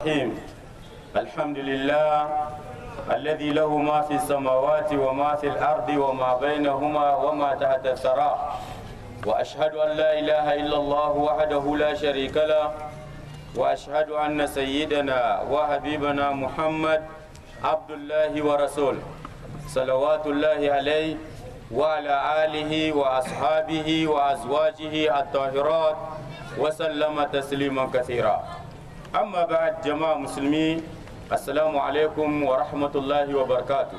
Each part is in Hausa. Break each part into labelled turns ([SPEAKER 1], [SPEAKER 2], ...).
[SPEAKER 1] الرحيم الحمد لله الذي له ما في السماوات وما في الأرض وما بينهما وما تحت الثرى وأشهد أن لا إله إلا الله وحده لا شريك له وأشهد أن سيدنا وحبيبنا محمد عبد الله ورسوله صلوات الله عليه وعلى آله وأصحابه وأزواجه الطاهرات وسلم تسليما كثيرا amma ba jama'a musulmi assalamu alaikum wa rahmatullahi wa barakatu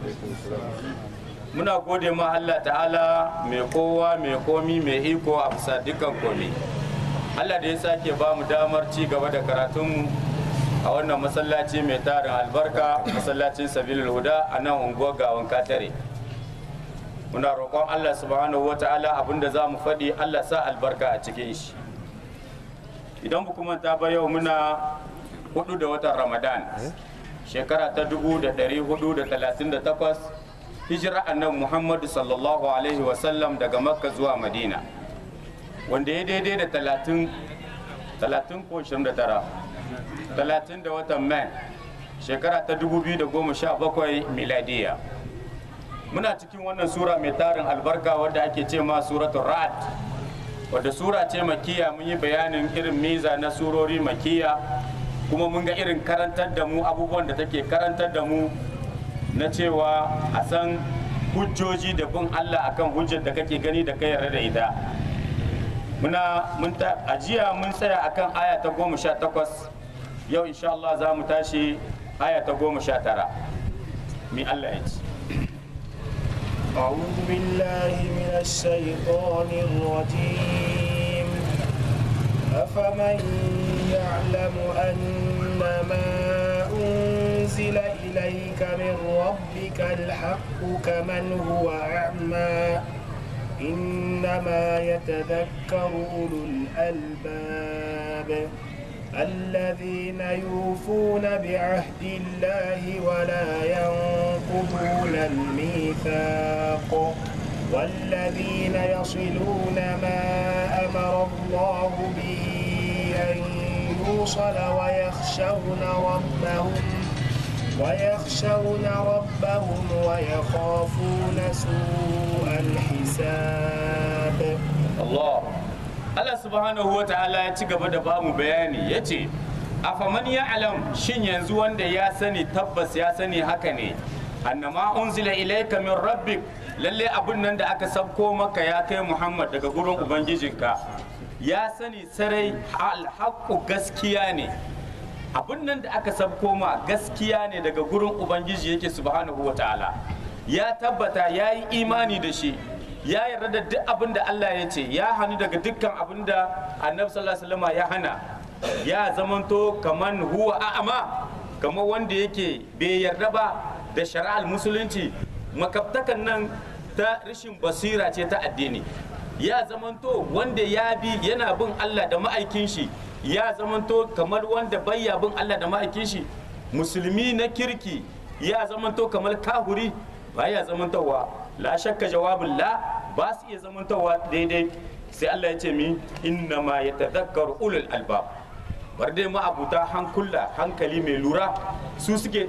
[SPEAKER 1] muna gode ma Allah ta'ala mai kowa mai komi mai iko a bisa dukkan komi Allah da ya sake ba mu damar ci gaba da karatunmu a wannan masallaci mai tarin albarka masallacin sabilul huda a nan unguwar gawan katare muna roƙon Allah subhanahu wa ta'ala abinda za mu faɗi Allah sa albarka a cikin shi idan ba manta ba yau muna hudu da watan ramadan shekara ta dubu da dari hudu da talatin da takwas hijira annabi muhammadu sallallahu alaihi wasallam daga makka zuwa madina wanda ya daidai da talatin talatin ko shirin da tara talatin da watan mai shekara ta dubu biyu da goma sha bakwai miladiya muna cikin wannan sura mai tarin albarka wadda ake ce ma suratul ra'ad wadda sura ce makiya mun yi bayanin irin miza na surori makiya kuma mun ga irin karantar da mu abubuwan da take karantar da mu na cewa a san hujjoji da bin Allah akan hujjar da kake gani da kai yarda da ita muna mun ta ajiya mun tsaya akan aya ta goma sha takwas yau insha Allah za mu tashi aya ta goma sha tara mi Allah ya ce
[SPEAKER 2] أعوذ بالله من الشيطان الرجيم أفمن يعلم أن ما أنزل إليك من ربك الحق كمن هو أعمى إنما يتذكر أولو الألباب الذين يوفون بعهد الله ولا ينقضون الميثاق والذين يصلون ما أمر الله به أن يوصل ويخشون ربهم ويخشون ربهم ويخافون سوء الحساب
[SPEAKER 1] Allah Allah subhanahu wa ta'ala ya ci gaba da bamu bayani ya ce afaman ya alam shin yanzu wanda ya sani tabbas ya sani haka ne annama unzila ilayka min rabbik lalle abun nan da aka sabko maka ya kai Muhammad daga gurin ubangijinka ya sani sarai alhaqqu gaskiya ne abun nan da aka sabko ma gaskiya ne daga gurin ubangiji yake subhanahu wa ta'ala ya tabbata ya yi imani da shi ya yarda da duk abin da Allah ya ce ya hannu daga dukkan abin da annabi sallallahu alaihi wasallam ya hana ya zamanto kaman huwa a'ama kamar wanda yake bai yarda ba da shari'ar musulunci makabtakan nan ta rashin basira ce ta addini ya zamanto wanda ya bi yana bin Allah da ma'aikin shi ya zamanto kamar wanda bayya bin Allah da ma'aikin shi musulmi na kirki ya zamanto kamar kahuri ba ya zamantowa la shakka jawabin la ba su iya zamantowa daidai sai Allah ya ce mi inna ma ya tadakkaru ulul albab bar dai ma'abuta hankula hankali mai lura su suke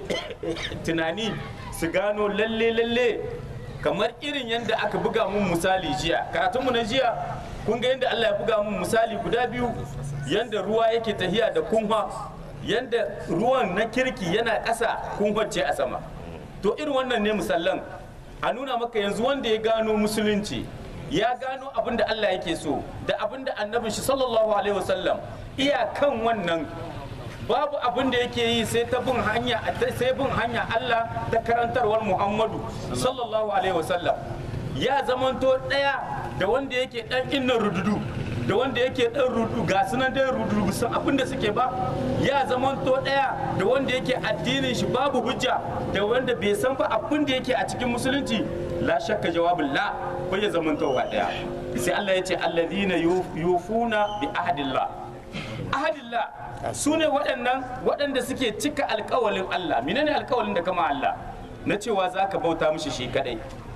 [SPEAKER 1] tunani su gano lalle lalle kamar irin yadda aka buga mun misali jiya karatunmu na jiya kun ga yadda Allah ya buga mun misali guda biyu yadda ruwa yake tahiya da kunwa yadda ruwan na kirki yana ƙasa kunwance a sama to irin wannan ne misallan a nuna maka yanzu wanda ya gano musulunci ya gano abin da Allah yake so da abin da annabin shi sallallahu alaihi wasallam iyakan wannan babu abin da yake yi sai ta bin hanya sai bin hanya Allah da karantarwar Muhammadu sallallahu alaihi wasallam ya zamanto daya da wanda yake dan inna rududu da wanda yake dan rudu ga sunan dai rudu san abin da suke ba ya zamanto daya da wanda yake addinin shi babu hujja da wanda bai san ba abin da yake a cikin musulunci la shakka jawabin la bai zamantowa daya sai Allah ya ce alladhina yufuna bi ahdillah ahadillah su ne waɗannan waɗanda suke cika alkawalin Allah menene alkawalin da kama Allah na cewa za ka bauta mishi shi kadai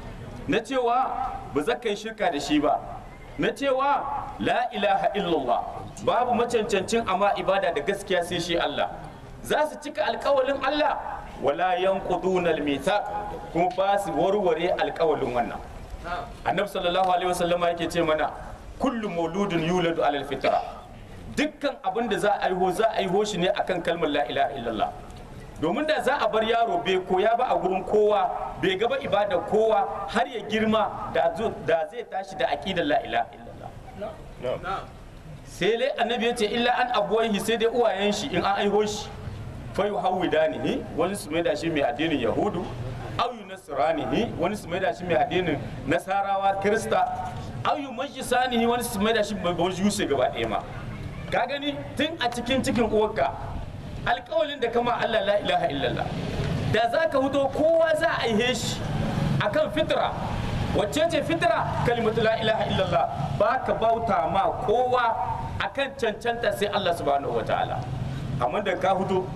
[SPEAKER 1] na cewa ba za ka yi shirka da shi ba na cewa la ilaha illallah babu macancancin amma ibada da gaskiya sai shi Allah za su cika alkawalin Allah wala yanquduna almithaq kuma ba su warware alkawalin wannan annabi sallallahu alaihi wasallam yake ce mana kullu mauludun yuladu alal fitra dukkan abin da za a aiho za a aiho shi ne akan kalmar la ilaha illallah domin da za a bar yaro bai koya ba a gurin kowa bai gaba ibada kowa har ya girma da da zai tashi da aqidar la ilaha illallah sai dai annabi ya ce illa an abuwaihi sai dai uwayen shi in an aiho shi fa yuhawidanihi wani su maida shi mai addinin yahudu aw yunasranihi wani su maida shi mai addinin nasarawa kirista aw yumajjisanihi wani su maida shi mai baujuse gaba ɗaya ma ka gani tun a cikin cikin uwarka alƙawalin da kama Allah la ilaha illallah da za ka hudo kowa za a aihe shi akan fitra wacce ce fitra kalimatu la ilaha illallah ba ka bauta ma kowa akan cancanta sai Allah subhanahu wataala amma da ka hudo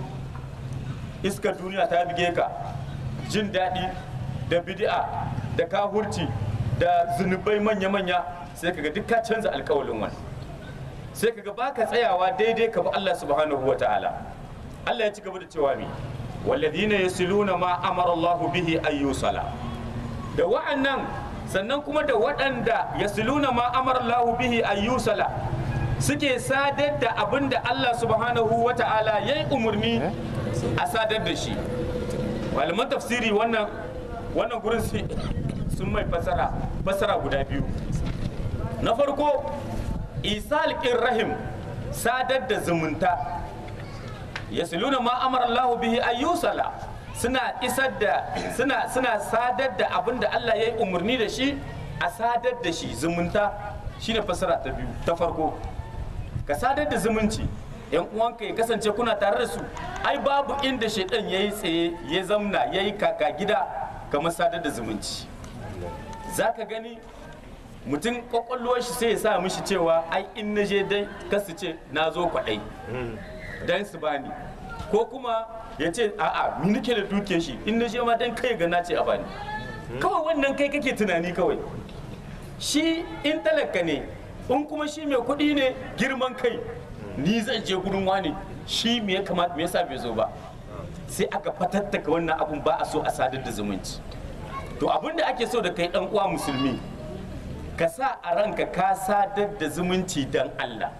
[SPEAKER 1] iskar duniya ta bige ka jin daɗi da bid'a da kahurci da zunubai manya-manya sai kaga duk ka canza alkawalin wani sai kaga baka tsayawa daidai ka bi Allah subhanahu wa ta'ala Allah ya ci gaba da cewa mi walladhina yasiluna ma amara Allah bihi ayyusala da wa'annan sannan kuma da waɗanda yasiluna ma amara Allah bihi ayyusala suke sadar da abin da Allah subhanahu wa ta'ala ya yi umarni a sadar da shi malaman tafsiri wannan wannan gurin sun mai fasara fasara guda biyu na farko isal rahim sadar da zumunta yasiluna ma amara Allah bihi ayyusala suna isar da suna suna sadar da abin da Allah ya yi umarni da shi a sadar da shi zumunta shine fasara ta biyu ta farko ka sadar da zumunci yan uwanka ya kasance kuna tare da su ai babu inda shaidan ya yi tsaye ya zamna ya yi kaka gida kamar sadar da zumunci za ka gani mutum kwakwalwar shi sai ya sa mishi cewa ai in na je dai kasu ce na zo kwaɗai dan su bani ko kuma ya ce a'a mi nake da duke shi in na je ma dan kai ga na ce a bani kawai wannan kai kake tunani kawai shi in talaka ne in kuma shi mai kuɗi ne girman kai ni zan je gurin wani shi me ya kamata me yasa bai zo ba sai aka fatattaka wannan abun ba a so a sadar da zumunci to abin da ake so da kai dan uwa musulmi ka sa a ranka ka sadar da zumunci dan Allah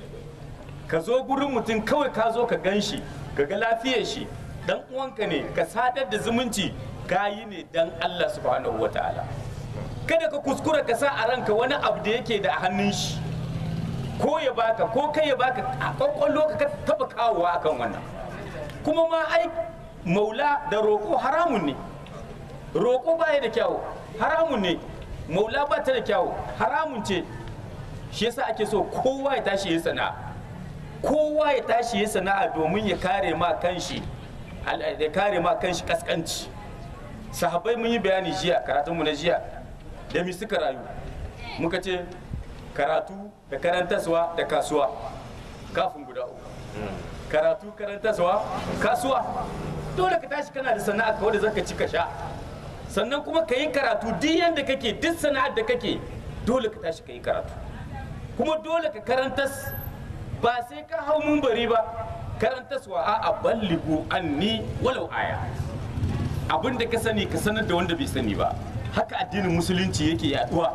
[SPEAKER 1] ka zo gurin mutum kawai ka zo ka gan shi ka ga lafiyar shi dan uwanka ne ka sadar da zumunci ka yi ne dan Allah subhanahu wataala kada ka kuskura ka sa a ranka wani abu da yake da hannun shi ko ya baka ko kai ya baka a kwakwallo ka taba kawowa akan wannan kuma ma ai maula da roƙo haramun ne roƙo baya da kyawu haramun ne maula ba ta da kyawu haramun ce shi yasa ake so kowa ya tashi ya sana'a kowa ya tashi ya sana'a domin ya kare ma kanshi ya kare ma kanshi kaskanci sahabbai mun yi bayani jiya karatunmu na jiya da mi suka rayu muka ce karatu da karantaswa da kasuwa kafin guda uku karatu karantaswa kasuwa dole ka tashi kana da sana'a kawai da zaka ci ka sha sannan kuma ka yi karatu duk yadda kake duk sana'ar da kake dole ka tashi ka yi karatu kuma dole ka karantas ba sai ka hau mumbari ba karantaswa a balligu anni walau aya abin da ka sani ka sanar da wanda bai sani ba haka addinin musulunci yake yaduwa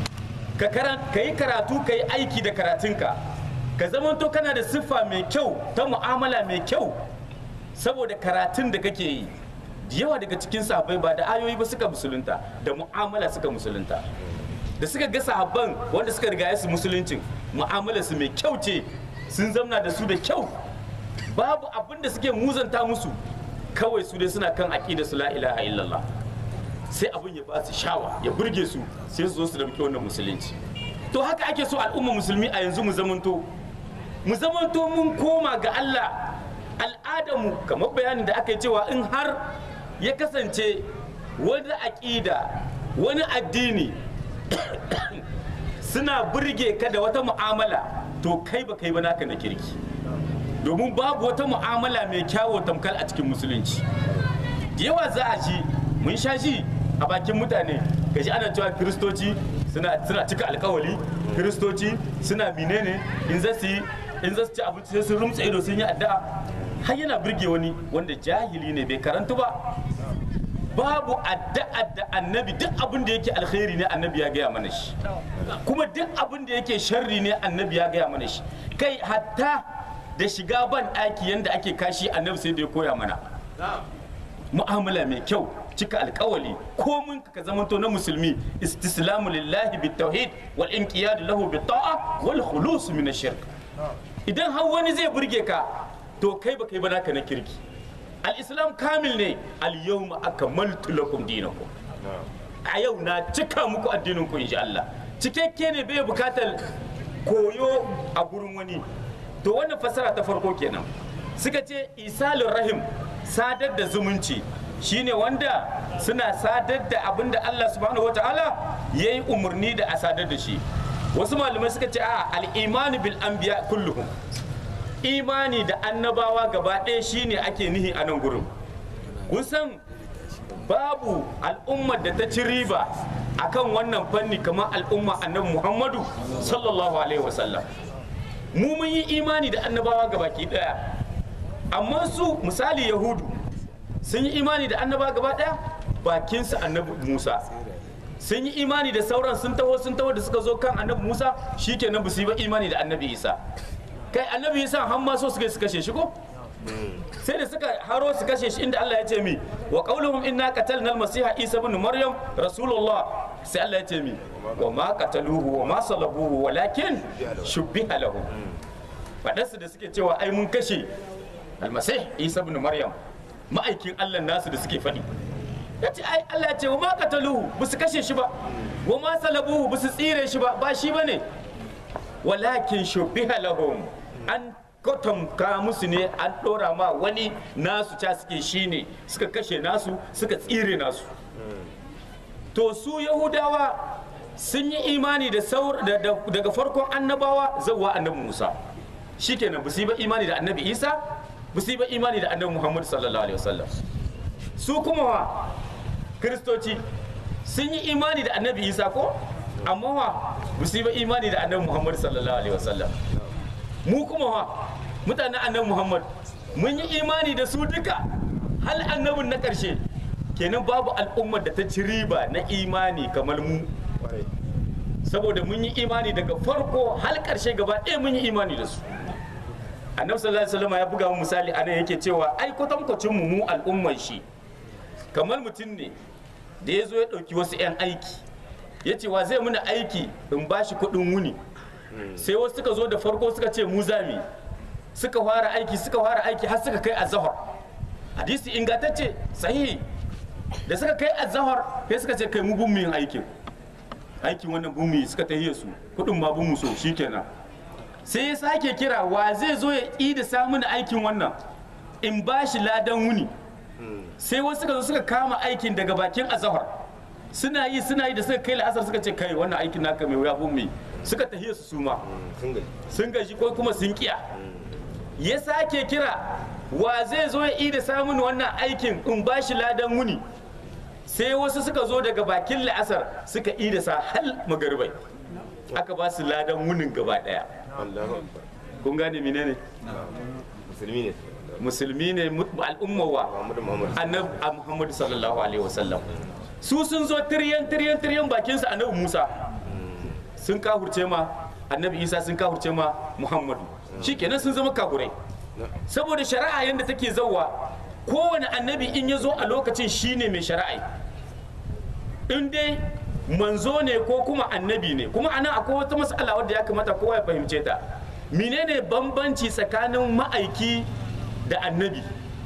[SPEAKER 1] ka yi karatu ka yi aiki da karatunka ka zamanto kana da siffa mai kyau ta mu'amala mai kyau saboda karatun da kake yi da yawa daga cikin sahabbai ba da ayoyi ba suka musulunta da mu'amala suka musulunta da suka ga sahabban wanda suka riga su musuluncin mu'amala su mai kyau ce sun zamna da su da kyau babu abin da suke muzanta musu kawai su dai suna kan aqida su la ilaha illallah sai abin ya ba su shawa ya burge su sai su zo su dauki wannan musulunci to haka ake so al'umma musulmi a yanzu mu zamanto mu zamanto mun koma ga Allah al'adamu kamar bayanin da aka yi cewa in har ya kasance wani aƙida wani addini suna burge ka da wata mu'amala to kai ba kai ba naka na kirki domin babu wata mu'amala mai kyawo tamkar a cikin musulunci da yawa za a ji mun sha ji a bakin mutane ka ji ana cewa kiristoci suna cika alkawali kiristoci suna menene in za su yi in za su ci abinci sai sun rumtsa ido sun yi addu'a har yana birge wani wanda jahili ne bai karantu ba babu addu'a da annabi duk abin da yake alkhairi ne annabi ya gaya mana shi kuma duk abin da yake sharri ne annabi ya gaya mana shi kai hatta da shiga ban ɗaki yanda ake kashi annabi sai da ya koya mana mu'amala mai kyau cika alkawali ko mun ka zamanto na musulmi istislamu lillahi bit tauhid wal inqiyad lahu bit ta'a wal khulus min ash-shirk idan har wani zai burge ka to kai ba kai ba naka na kirki al-islam kamil ne al-yawma akmaltu lakum dinakum a yau na cika muku addinin ku insha Allah cikakke ne bai bukatar koyo a gurin wani to wannan fasara ta farko kenan suka ce isalin rahim sadar da zumunci shine wanda suna sadar da abin da Allah subhanahu wataala ya yi umarni da a sadar da shi wasu malamai suka ce a al'imani bil anbiya kulluhum imani da annabawa gaba ɗaya shine ake nihi a nan gurin kun san babu al'ummar da ta ci riba akan wannan fanni kamar al'umma annabi muhammadu sallallahu alaihi wasallam mu mun yi imani da annabawa gabaki ɗaya amma su misali yahudu sun yi imani da annabawa gaba ɗaya bakinsu annabi musa sun yi imani da sauran sun taho sun taho da suka zo kan annabi musa shikenan ba su yi ba imani da annabi isa kai annabi isa har ma so suka su kashe shi ko sai da suka haro su kashe shi inda Allah ya ce mi wa qauluhum inna qatalna al-masiha isa ibn maryam rasulullah sai Allah ya ce mi wa ma qataluhu wa ma salabuhu walakin shubbiha lahum fadarsu da suke cewa ai mun kashe al-masih isa ibn maryam ma'aikin Allah nasu da suke faɗi ya ce ai Allah ya ce wa ma qataluhu ba su kashe shi ba wa ma salabuhu ba su tsire shi ba ba shi bane walakin shubbiha lahum an kwatamka musu ne an ɗora ma wani nasu ca suke shi ne suka kashe nasu suka tsire nasu to su yahudawa sun yi imani da daga farkon annabawa zauwa annabi musa shikenan ba su yi ba imani da annabi isa ba su yi ba imani da annabi muhammad sallallahu alaihi wasallam su kuma wa kiristoci sun yi imani da annabi isa ko amma wa ba su yi ba imani da annabi muhammad sallallahu alaihi wasallam mu kuma wa mutanen annabi muhammad mun yi imani da su duka hal annabin na ƙarshe kenan babu al'ummar da ta ci riba na imani kamar mu saboda mun yi imani daga farko hal ƙarshe gaba ɗaya mun yi imani da su annabi sallallahu alaihi wasallam ya buga mu misali anan yake cewa ai kwatankwacin mu mu al'ummar shi kamar mutum ne da ya zo ya ɗauki wasu 'yan aiki ya ce wa zai muna aiki in ba shi kuɗin wuni sai wasu suka zo da farko suka ce mu zami suka fara aiki suka fara aiki har suka kai azahar hadisi ingantacce sahihi da suka kai azahar sai suka ce kai mu bin yin aikin aikin wannan bin suka tahiye su kuɗin ma bin so shikenan sai ya sake kira wa zai zo ya ƙi da samun aikin wannan in ba shi ladan wuni sai wasu suka zo suka kama aikin daga bakin azahar suna yi suna yi da suka kai la'asar suka ce kai wannan aikin naka mai wuya bin mai suka tahiye su suma sun gaji ko kuma sun kiya ya sake kira wa zai zo ya ida samun wannan aikin in ba shi ladan wuni sai wasu suka zo daga bakin la'asar suka ida sa hal magaribai aka ba su ladan wunin gaba daya kun gane menene
[SPEAKER 3] musulmi ne
[SPEAKER 1] musulmi ne al'ummawa annabi muhammadu sallallahu alaihi wasallam su sun zo tiryan tiryan tiryan bakinsa annabi musa sun kahurce ma annabi isa sun kahurce ma muhammadu shikenan sun zama kahurai saboda shari'a yadda take zauwa kowane annabi in ya zo a lokacin shine mai shari'a in dai manzo ne ko kuma annabi ne kuma anan akwai wata matsala wadda ya kamata kowa ya fahimce ta menene bambanci tsakanin ma'aiki da annabi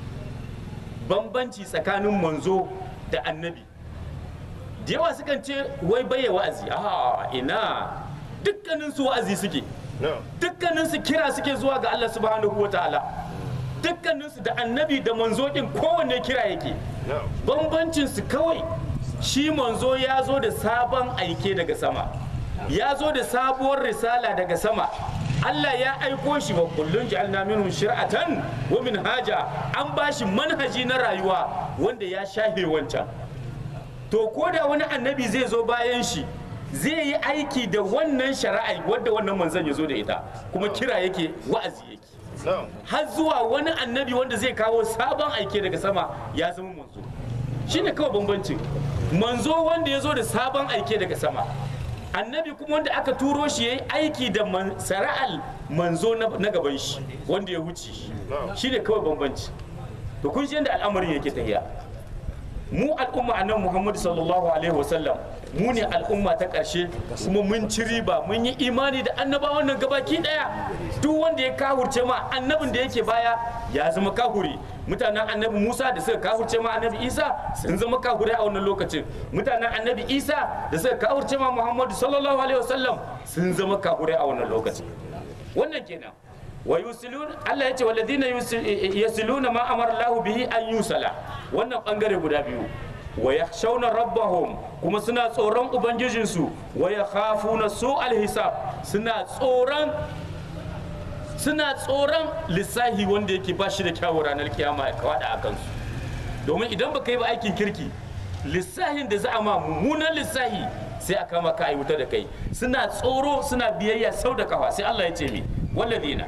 [SPEAKER 1] bambanci tsakanin manzo da annabi da yawa sukan ce wai baye wa'azi a ina dukkanin su wa'azi suke dukkanin su kira suke zuwa ga Allah subhanahu wa ta'ala dukkanin su da annabi da manzo din kowanne kira yake bambancin su kawai shi manzo ya zo da sabon aike daga sama ya zo da sabuwar risala daga sama Allah ya aiko shi wa kullun ja'alna minhum shir'atan wa minhaja an bashi manhaji na rayuwa wanda ya shahe wancan to ko da wani annabi zai zo bayan shi zai yi aiki da wannan shari'a wadda wannan manzon ya zo da ita kuma kira yake wa'azi yake har zuwa wani annabi wanda zai kawo sabon aike daga sama ya zama manzo shine kawai bambancin manzo wanda ya zo da sabon aike daga sama annabi kuma wanda aka turo shi ya yi aiki da man- sara'al manzo na na gaban shi wanda ya wuce shi shine kawai bambanci to kun shi yadda al'amarin yake tafiya mu al'umma annabi Muhammad sallallahu alaihi wasallam mu ne al'umma ta ƙarshe kuma mun ci riba mun yi imani da annabawan nan gabaki daya duk wanda ya kahurce ma annabin da yake baya ya zama kahuri mutanen annabi Musa da suka kahurce ma annabi Isa sun zama kahuri a wannan lokacin mutanen annabi Isa da suka kahurce ma Muhammadu sallallahu alaihi wasallam sun zama kahuri a wannan lokacin wannan kenan wa yusilun Allah ya ce walladina yusil- yasiluna ma amara Allah bihi an yusala wannan bangare guda biyu wa yakhshawna rabbahum kuma suna tsoron ubangijinsu wa yakhafuna su'al hisab suna tsoron suna tsoron lissahi wanda yake ba shi da kyawu ranar kiyama ya kawada a kansu domin idan baka yi ba aikin kirki lissahin da za a ma mummunan lissahi sai a kama ka aiwuta da kai suna tsoro suna biyayya sau da kafa sai Allah ya ce mi walladina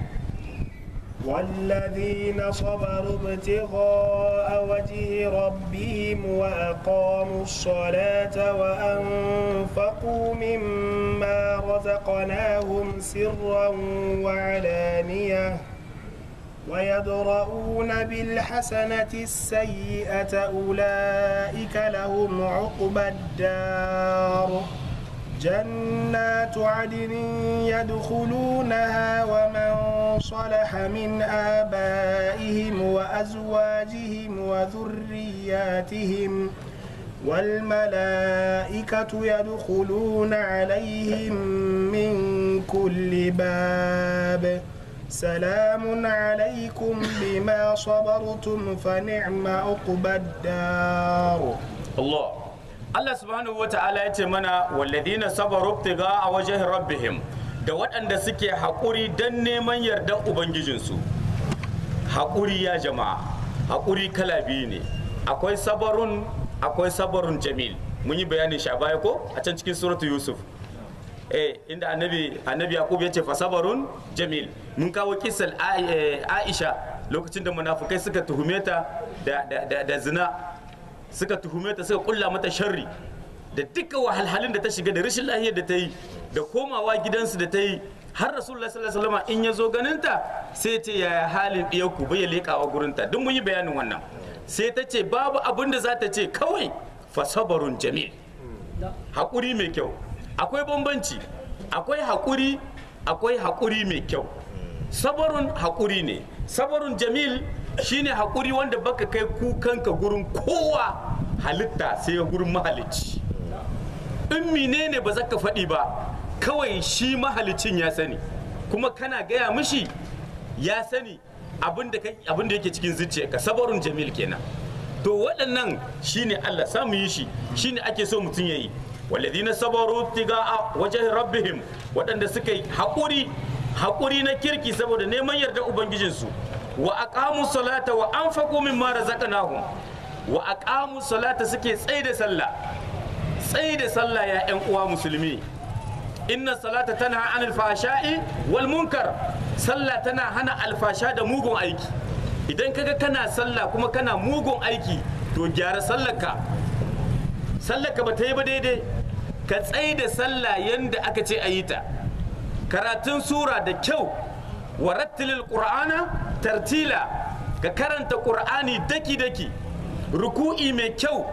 [SPEAKER 2] والذين صبروا ابتغاء وجه ربهم وأقاموا الصلاة وأنفقوا مما رزقناهم سرا وعلانية ويدرؤون بالحسنة السيئة أولئك لهم عقبى الدار جنات عدن يدخلونها ومن صلح من آبائهم وأزواجهم وذرياتهم والملائكة يدخلون عليهم من كل باب سلام عليكم بما صبرتم فنعم عقبى الدار
[SPEAKER 1] Allah Allah subhanahu wa ta'ala ya ce mana walladina sabaru ibtiga a wajen rabbihim da waɗanda suke haƙuri don neman yardan ubangijinsu haƙuri ya jama'a haƙuri kala biyu ne akwai sabarun akwai sabarun jamil mun yi bayanin shi a baya ko a can cikin suratu yusuf eh inda annabi annabi yaqub ya ce fa sabarun jamil mun kawo kisal aisha lokacin da munafukai suka tuhume ta da, da, da, da zina suka tuhume ta suka kulla mata sharri da dukkan wahalhalun da ta shiga da rashin lahiyar da ta yi da komawa gidansu da ta yi har rasulullah sallallahu alaihi wasallam in ya zo ganinta sai ce yaya halin ɗiyarku bai ya leƙawa gurinta duk mun yi bayanin wannan sai ta ce babu abin da za ta ce kawai fa sabarun jamil haƙuri mai kyau akwai bambanci akwai haƙuri akwai haƙuri mai kyau sabarun haƙuri ne sabarun jamil shine haƙuri wanda baka kai kukanka gurin kowa halitta sai gurin mahalicci in menene ba za ka faɗi ba kawai shi mahalicin ya sani kuma kana gaya mishi ya sani abin da yake cikin zuciyarka sabarun jamil kenan to waɗannan shine Allah samu yi shi shine ake so mutum ya yi walladina sabaru tiga'a wajen rabbihim waɗanda suka yi haƙuri haƙuri na kirki saboda neman yarda ubangijinsu wa aqamu salata wa anfaqu mimma razaqnahum wa aqamu salata suke tsaye da sallah tsaye da sallah ya ƴan uwa musulmi inna salata tana anil fashai wal munkar sallah tana hana alfasha da mugun aiki idan kaga kana sallah kuma kana mugun aiki to gyara sallarka sallarka ba ta yi ba daidai ka tsaye da sallah yanda aka ce a yi ta karatun sura da kyau wa rattilil qur'ana tartila ka karanta qur'ani daki daki ruku'i mai kyau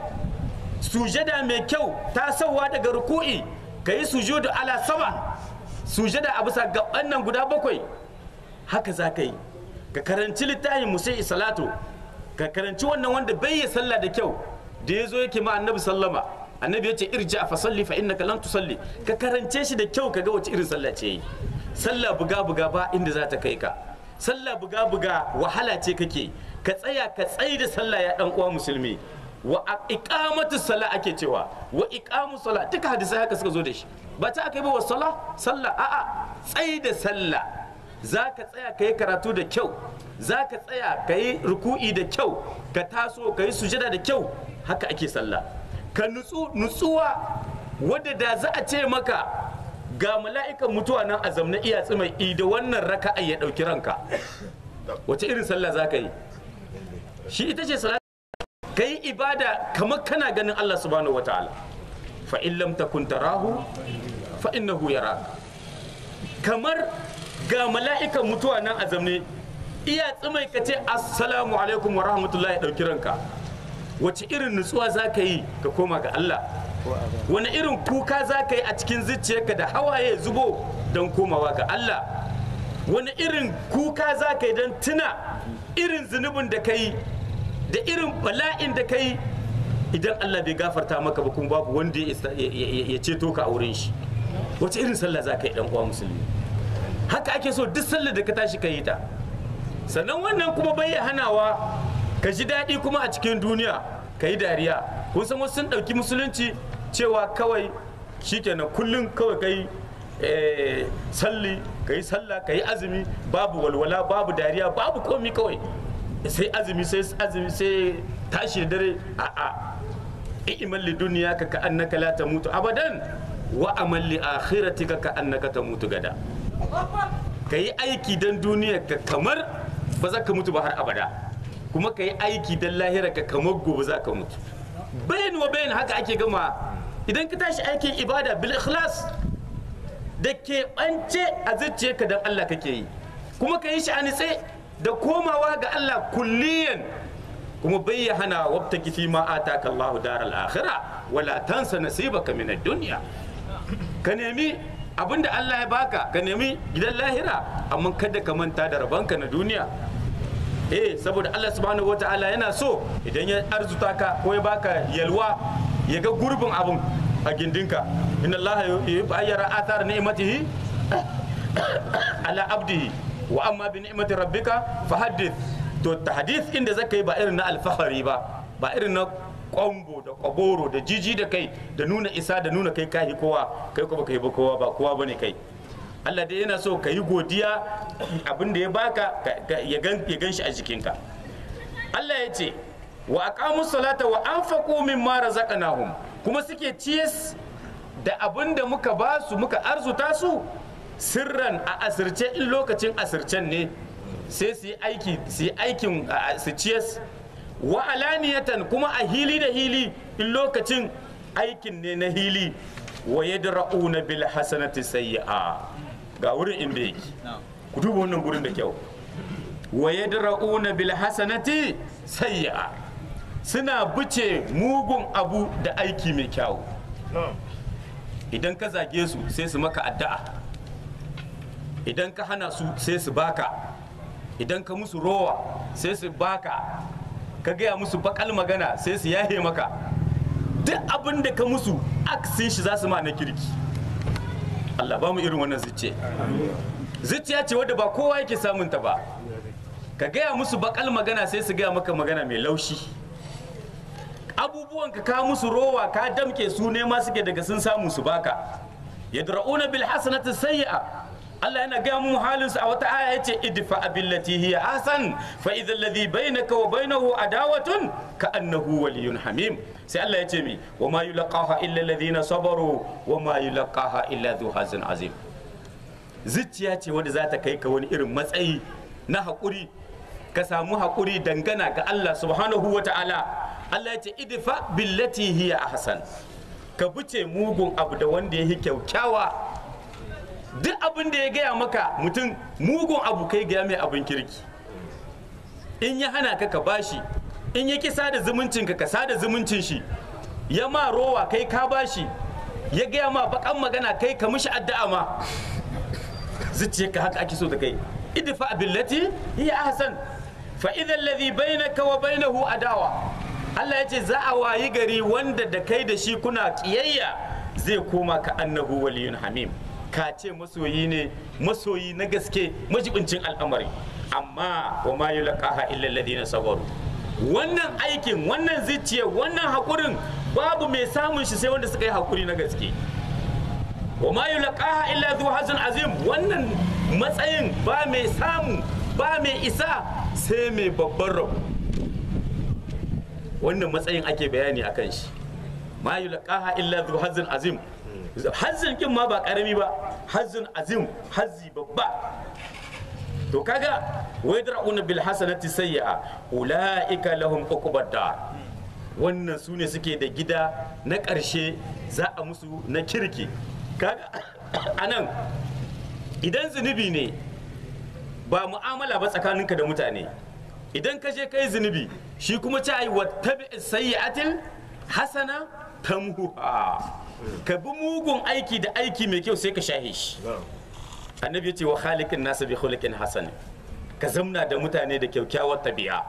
[SPEAKER 1] sujada mai kyau tasowa daga ruku'i ka yi sujudu ala sama sujada a bisa gaban nan guda bakwai haka za ka yi ka karanci littafin musai salatu ka karanci wannan wanda bai yi sallah da kyau da ya zo yake ma annabi sallama annabi ya ce irja fa salli fa innaka lan tusalli ka karance shi da kyau ka ga wace irin sallah ce yi sallah buga buga ba inda za ta kai ka sallah buga buga wahala ce kake ka tsaya ka tsayi da sallah ya dan uwa musulmi wa iqamatu sala ake cewa wa iqamu sala duka hadisai haka suka zo da shi ba ta aka yi ba wa sala sallah a'a tsayi da sallah za ka tsaya ka yi karatu da kyau za ka tsaya ka yi ruku'i da kyau ka taso ka yi sujada da kyau haka ake sallah ka nutsu nutsuwa wadda da za a ce maka ga mala'ikan mutuwa nan a zamna iya tsimai da wannan raka'a ya ɗauki ranka wace irin sallah za ka yi shi ita ce salati ka yi ibada kamar kana ganin Allah subhanahu wa ta'ala fa in lam takun tarahu fa innahu yaraka kamar ga mala'ikan mutuwa nan a zamne iya tsimai ka ce assalamu alaikum wa rahmatullahi ɗauki ranka wace irin nutsuwa za ka yi ka koma ga Allah wani irin kuka za ka yi a cikin zuciyarka da hawaye zubo don komawa ga Allah wani irin kuka za ka yi don tuna irin zunubin da ka yi da irin bala'in da ka yi idan Allah bai gafarta maka ba kuma babu wanda ya isa- ya- ya ya ceto ka a wurin shi wace irin sallah za ka yi dan uwa musulmi haka ake so duk sallar da ka tashi ka yi ta sannan wannan kuma bai hanawa ka ji daɗi kuma a cikin duniya ka yi dariya kun san wasu sun ɗauki musulunci cewa kawai shikenan kullum kawai ka yi eh, salli ka yi sallah ka yi azumi babu walwala babu dariya babu komi kawai sai azumi sai azumi sai tashi da dare a'a i'mal li duniya ka annaka la tamutu abadan wa amal li akhiratika ka annaka tamutu gada ka yi aiki don duniya ka kamar ba za ka mutu ba har abada kuma ka yi aiki don lahira ka kamar gobe za ka mutu bayan wa bayan haka ake gama idan ka tashi aikin ibada bil ikhlas da ke ɓance a zuciyarka don Allah kake yi kuma ka yi shi a nitse da komawa ga Allah kulliyan kuma bai ya hana wabta kifi ma ataka Allahu daral akhirah wala tansa nasibaka min ad-dunya ka nemi abinda Allah ya baka ka nemi gidan lahira amma kada ka manta da rabanka na duniya eh saboda Allah subhanahu wataala yana so idan ya arzuta ka ko ya baka yalwa ya ga gurbin abun a gindinka inna Allah yuhibbu ayyara athar ni'matihi ala abdihi wa amma bi ni'mati rabbika fahaddith to tahdith inda zaka yi ba irin na alfahari ba ba irin na kwambo da kwaboro da jiji da kai da nuna isa da nuna kai kahi kowa kai kuma kai ba kowa ba kowa bane kai Allah dai yana so ka yi godiya abin da ya baka ka- ka- ya gan ya gan shi a jikinka Allah ya ce wa aqamu salata wa anfaqu mimma razaqnahum kuma suke ciyas da abin da muka ba su muka arzuta su sirran a asirce in lokacin asircen ne sai su yi aiki su yi aikin a- su ciyas wa alaniyatan kuma a hili da hili in lokacin aikin ne na hili wa yadra'una bil hasanati sayyi'a ga wurin inda yake ku duba wannan gurin da kyau wa yadra'una bil hasanati sayyi'a suna buce mugun abu da aiki mai kyau idan ka zage su sai su maka addu'a idan ka hana su sai su baka idan ka musu rowa sai su baka ka gaya musu bakal magana sai su yahe maka duk abin da ka musu aksin shi za su ma na kirki Allah ba mu irin wannan zuciya zuciya ce wadda ba kowa yake samun ta ba ka gaya musu bakal magana sai su gaya maka magana mai laushi abubuwan ka ka musu rowa ka damke su ne ma suke daga sun samu su baka yadra'una bil hasanati sayyi'a Allah yana gaya mu halinsu a wata aya yace idfa billati hiya ahsan fa idha alladhi bainaka wa bainahu adawatun ka annahu waliyyun hamim sai Allah yace mi wa ma yulqaha illa alladhina sabaru wa ma yulqaha illa dhu hazin azim zuciya ce wanda za ta kai ka wani irin matsayi na haƙuri ka samu haƙuri dangana ga Allah subhanahu wa ta'ala Allah ya ce idfa billati hiya ahsan ka buce mugun abu da wanda ya yi kyaukyawa duk abin da ya gaya maka mutum mugun abu kai gaya mai abin kirki in ya hana ka ka bashi in ya ki sada zumuncin ka ka sada zumuncin shi ya ma rowa kai ka bashi ya gaya ma bakan magana kai ka mishi addu'a ma zuciyarka haka ake so da kai idfa billati hiya ahsan fa idha alladhi bainaka wa bainahu adawa Allah ya ce za a wayi gari wanda da kai da shi kuna kiyayya zai koma ka annahu waliyun hamim ka ce masoyi ne masoyi na gaske majibincin al'amari amma wa ma yulqaha illa alladhina sabaru wannan aikin wannan zuciya wannan hakurin babu mai samun shi sai wanda suka yi hakuri na gaske wa ma yulqaha illa dhu hazin azim wannan matsayin ba mai samu ba mai isa sai mai babban rabo wannan matsayin ake bayani akan shi ma yulqaha illa dhu hazin azim hazin kin ma ba karami ba hazin azim hazzi babba to kaga wayadra'una bil hasanati sayyi'a ulaika lahum uqbad dar wannan su ne suke da gida na ƙarshe za a musu na kirki kaga anan idan zunubi ne ba mu'amala ba tsakaninka da mutane idan ka je kai zunubi shi kuma ci ayi wattabi sayyi'atil hasana tamhuha ka bi mugun aiki da aiki mai kyau sai ka shahe shi annabi ya ce wa khaliqin nasa bi khuluqin hasan ka zamna da mutane da kyakkyawar tabi'a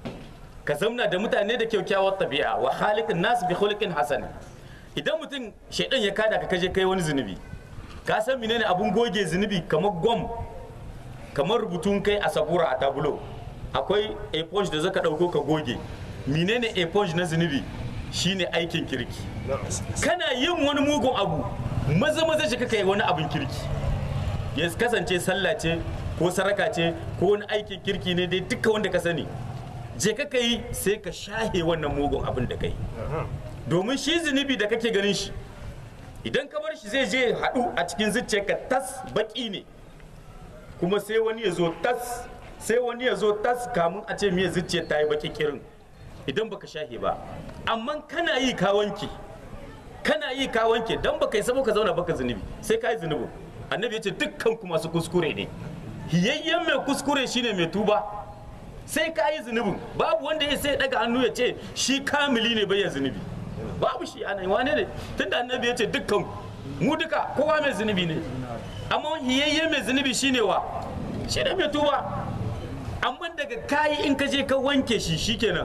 [SPEAKER 1] ka zamna da mutane da kyakkyawar tabi'a wa khaliqin nas bi khuluqin hasan idan mutum shaidan ya kada ka kaje kai wani zunubi ka san menene abun goge zunubi kamar gwam kamar rubutun kai a sabura a tabulo akwai eponge da zaka dauko ka goge menene eponge na zunubi shine aikin kirki kana yin wani mugun abu maza maza shi kaka yi wani abin kirki ya kasance sallah ce ko saraka ce ko wani aikin kirki ne dai duka wanda ka sani je ka yi sai ka shahe wannan mugun abin da kai domin shi zunubi da kake ganin shi idan ka bar shi zai je haɗu a cikin zuciyarka tas baki ne kuma sai wani ya zo tas sai wani ya zo tas kamun a ce miya zuciyar ta yi baki kirin idan baka shahe ba amma kana yi ka wanke kana yi ka wanke dan baka yi sabo ka zauna baka zunubi sai ka yi zunubin annabi ya ce dukkan ku masu kuskure ne hiyayyen mai kuskure shine mai tuba sai ka yi zunubin babu wanda ya sai daga hannu ya ce shi kamili ne bai zunubi babu shi ana wane ne tunda annabi ya ce dukkan mu duka kowa mai zunubi ne amma hiyayyen mai zunubi shine wa shi ne mai tuba amma daga kayi in ka je ka wanke shi shikenan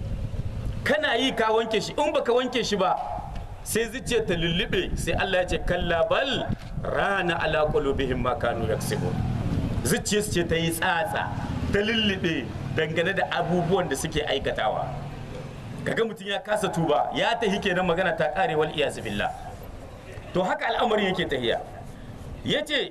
[SPEAKER 1] kana yi ka wanke shi in baka wanke shi ba sai zuciya ta lullube sai Allah ya ce kalla bal rana ala qulubihim ma kanu yaksibun zuciya ce ta yi tsatsa ta lullube dangane da abubuwan da suke aikatawa kaga mutum ya kasa tuba ya tahi kenan magana ta kare wal iyaz billah to haka al'amarin yake tahiya yace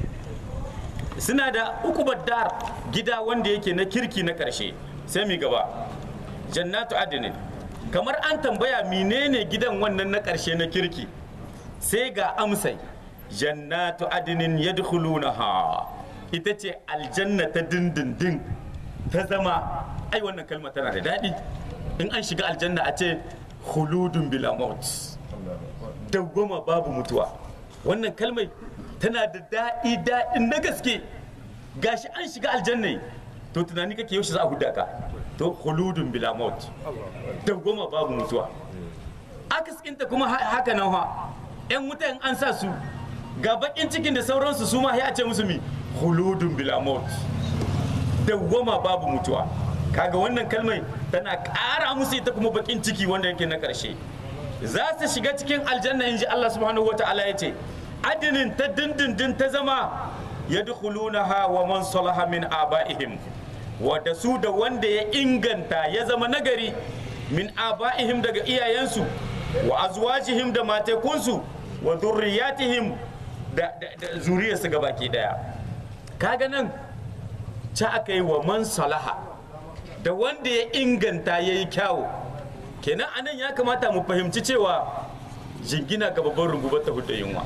[SPEAKER 1] suna da ukubar dar gida wanda yake na kirki na karshe sai mi gaba jannatu adinin kamar an tambaya menene gidan wannan na karshe na kirki sai ga amsai jannatu adinin yadkhulunaha ita ce aljanna ta dindindin ta zama ai wannan kalma tana da daɗi in an shiga aljanna a ce khuludun bila maut dawwama babu mutuwa wannan kalmai tana da daɗi daɗin na gaske gashi an shiga aljanna to tunani kake yaushe za a huda ka to khuludun bila maut dawwama babu mutuwa akaskinta kuma haka nan ha yan wuta in an sa su ga bakin cikin da sauransu su ma ya ce musu mi khuludun bila maut dawwama babu mutuwa kaga wannan kalmai tana ƙara musu ita kuma bakin ciki wanda yake na ƙarshe za su shiga cikin aljanna in ji Allah subhanahu wa ta'ala ya ce adinin ta dindindin ta zama ya ha wa man salaha min aba'ihim wadda su da wanda ya inganta ya zama nagari min aba'ihim daga iyayensu wa azwajihim da matekunsu wa zurriyatihim da, da, da zuriyarsu gabaki daya kaga nan ca aka yi wa man salaha da wanda ya inganta ya yi kyawu kenan anan ya kamata mu fahimci cewa jingina ga babban rungubar ta hudu yunwa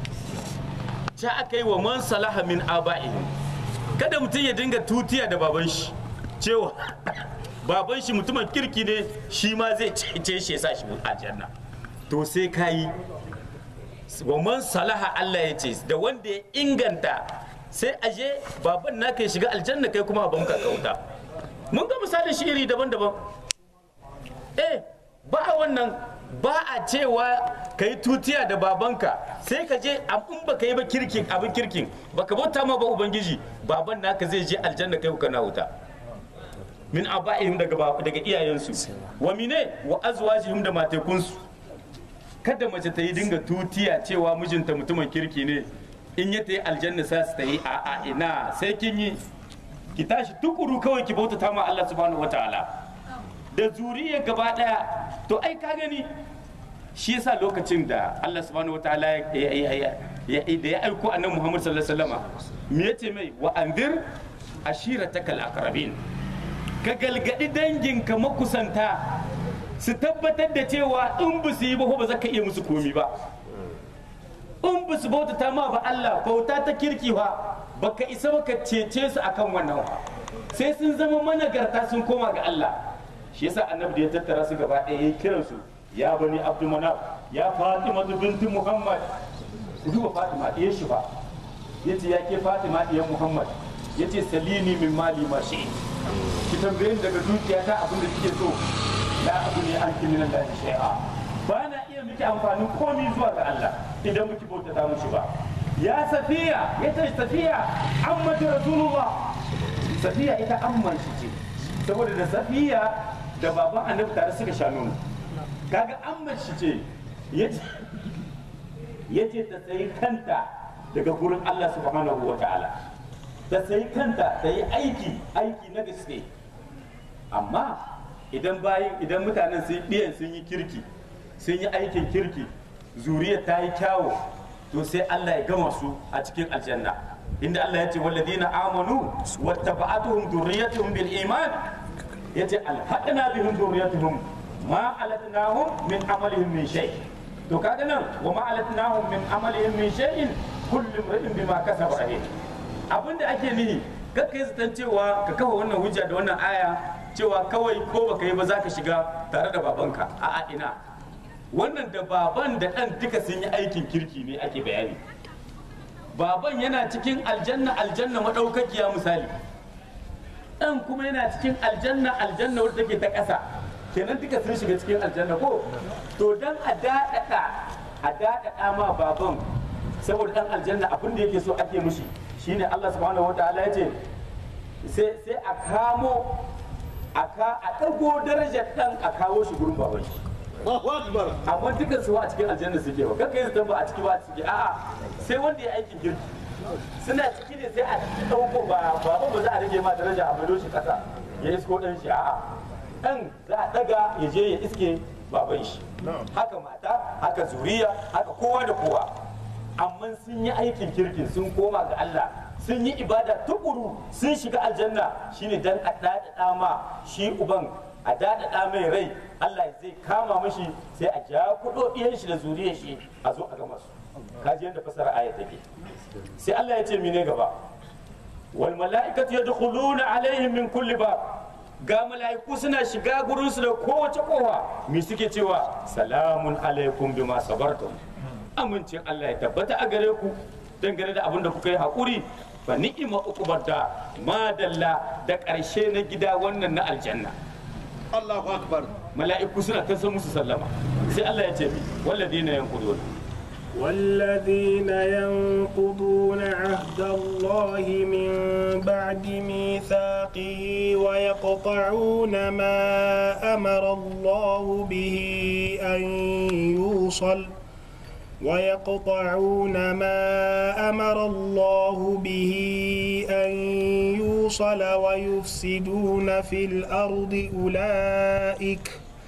[SPEAKER 1] ca aka yi wa man salaha min aba'ihim kada mutum ya dinga tutiya da baban shi cewa baban shi mutumin kirki ne shi ma zai cece shi ya sa shi aljanna to sai ka yi wa man salaha Allah ya ce da wanda ya inganta sai aje baban naka ya shiga aljanna kai kuma abin ka kauta mun ga misalin shi iri daban-daban eh ba a wannan ba a cewa ka yi tutiya da babanka sai ka je in ba ka yi ba kirkin abin kirkin ba ka bauta ma ba ubangiji baban naka zai je aljanna kai kana wuta min aba'ihim daga daga iyayensu wa mine wa azwajihim da matekunsu kada mace ta yi dinga tutiya cewa mijinta mutumin kirki ne in ya ta yi aljanna sa su ta yi a a ina sai kin yi ki tashi tukuru kawai ki bautata ma Allah subhanahu wataala da zuriya gaba daya to ai ka gani shi yasa lokacin da Allah subhanahu wataala ya da ya aiko annabi Muhammad sallallahu alaihi wasallama me yace mai wa anzir ashiratakal aqrabin ka galgadi danginka makusanta su tabbatar da cewa in ba su yi ba ba za ka iya musu komi ba in ba su bautata ma ba Allah bauta ta kirki ba baka isa baka cece su akan wannan wa sai sun zama managarta sun koma ga Allah shi yasa annabi da ya tattara su gaba ɗaya ya kiran su ya bani abdul manaf ya fatima binti muhammad ku duba fatima ɗaya shi ba yace ya ke fatima ɗiyan muhammad yace salini min mali ma shi ki tambaye ni daga dukiyata abin da kike so la abu ne an kimi nan da shay'a ba na iya miki amfanin komi zuwa ga Allah idan muki bautata mushi ba ya safiya ya ce safiya ammatu rasulullah safiya ita amman shi ce saboda da safiya da baban annabi tare suka sha nono kaga amman shi ce yace yace ta sayi kanta daga gurin Allah subhanahu wa ta'ala ta sayi kanta ta yi aiki aiki na gaske amma idan bayan idan mutanen sun ɗiyan sun yi kirki sun yi aikin kirki zuriya ta yi kyawo to sai Allah ya gama su a cikin aljanna inda Allah ya ce walladina amanu wattaba'atuhum dhurriyyatuhum bil iman yace alhaqna bihim dhurriyyatuhum ma alatnahum min amalihim min shay to kaga nan wa ma alatnahum min amalihim min shay'in kullu imrin bima kasaba rahim abinda ake nihi kakka yi zaton cewa ka kafa wannan hujja da wannan aya cewa kawai ko baka yi ba za ka shiga tare da babanka a'a ina wannan da baban da ɗan duka sun yi aikin kirki ne ake bayani baban yana cikin aljanna aljanna maɗaukakiya misali ɗan kuma yana cikin aljanna aljanna wadda take ta ƙasa kenan duka sun shiga cikin aljanna ko to dan a daɗaɗa a daɗaɗa ma baban saboda ɗan aljanna abin da yake so ake mushi shine Allah subhanahu wa ta'ala ya ce sai a kamo a ɗago darajar ɗan a kawo shi gurin baban shi amma dukkan su a cikin aljanna suke ba kakka yi ba a ciki ba a ciki a'a sai wanda ya aikin girki suna ciki ne sai a ɗauko ba baban ba za a rage ma daraja a maido shi ƙasa ya isko ɗan shi a'a ɗan za a ɗaga ya je ya iske baban shi haka mata haka zuriya haka kowa da kowa amma sun yi aikin kirkin sun koma ga Allah sun yi ibada tukuru sun shiga aljanna shine dan a daɗaɗa ma shi uban a daɗaɗa mai rai Allah zai kama mashi sai a ja kuɗo ɗiyan shi da zuriyar shi a zo a gama su kaji yadda fasara aya take sai Allah ya ce mine gaba wal mala'ikatu yadkhuluna alaihim min kulli bab ga mala'iku suna shiga gurin su da kowace kowa me suke cewa salamun alaikum bima sabartum amincin Allah ya tabbata a gare ku dangane da abin da kuka yi haƙuri fa ni'ima uqubar da madalla da ƙarshe na gida wannan na aljanna
[SPEAKER 3] Allahu akbar
[SPEAKER 1] mala'iku suna ta san musu sallama sai Allah ya ce mi walladina yanqudun
[SPEAKER 2] والذين ينقضون عهد الله من بعد ميثاقه ويقطعون ما أمر الله به أن يوصل ويقطعون ما أمر الله به أن يوصل ويفسدون في الأرض أولئك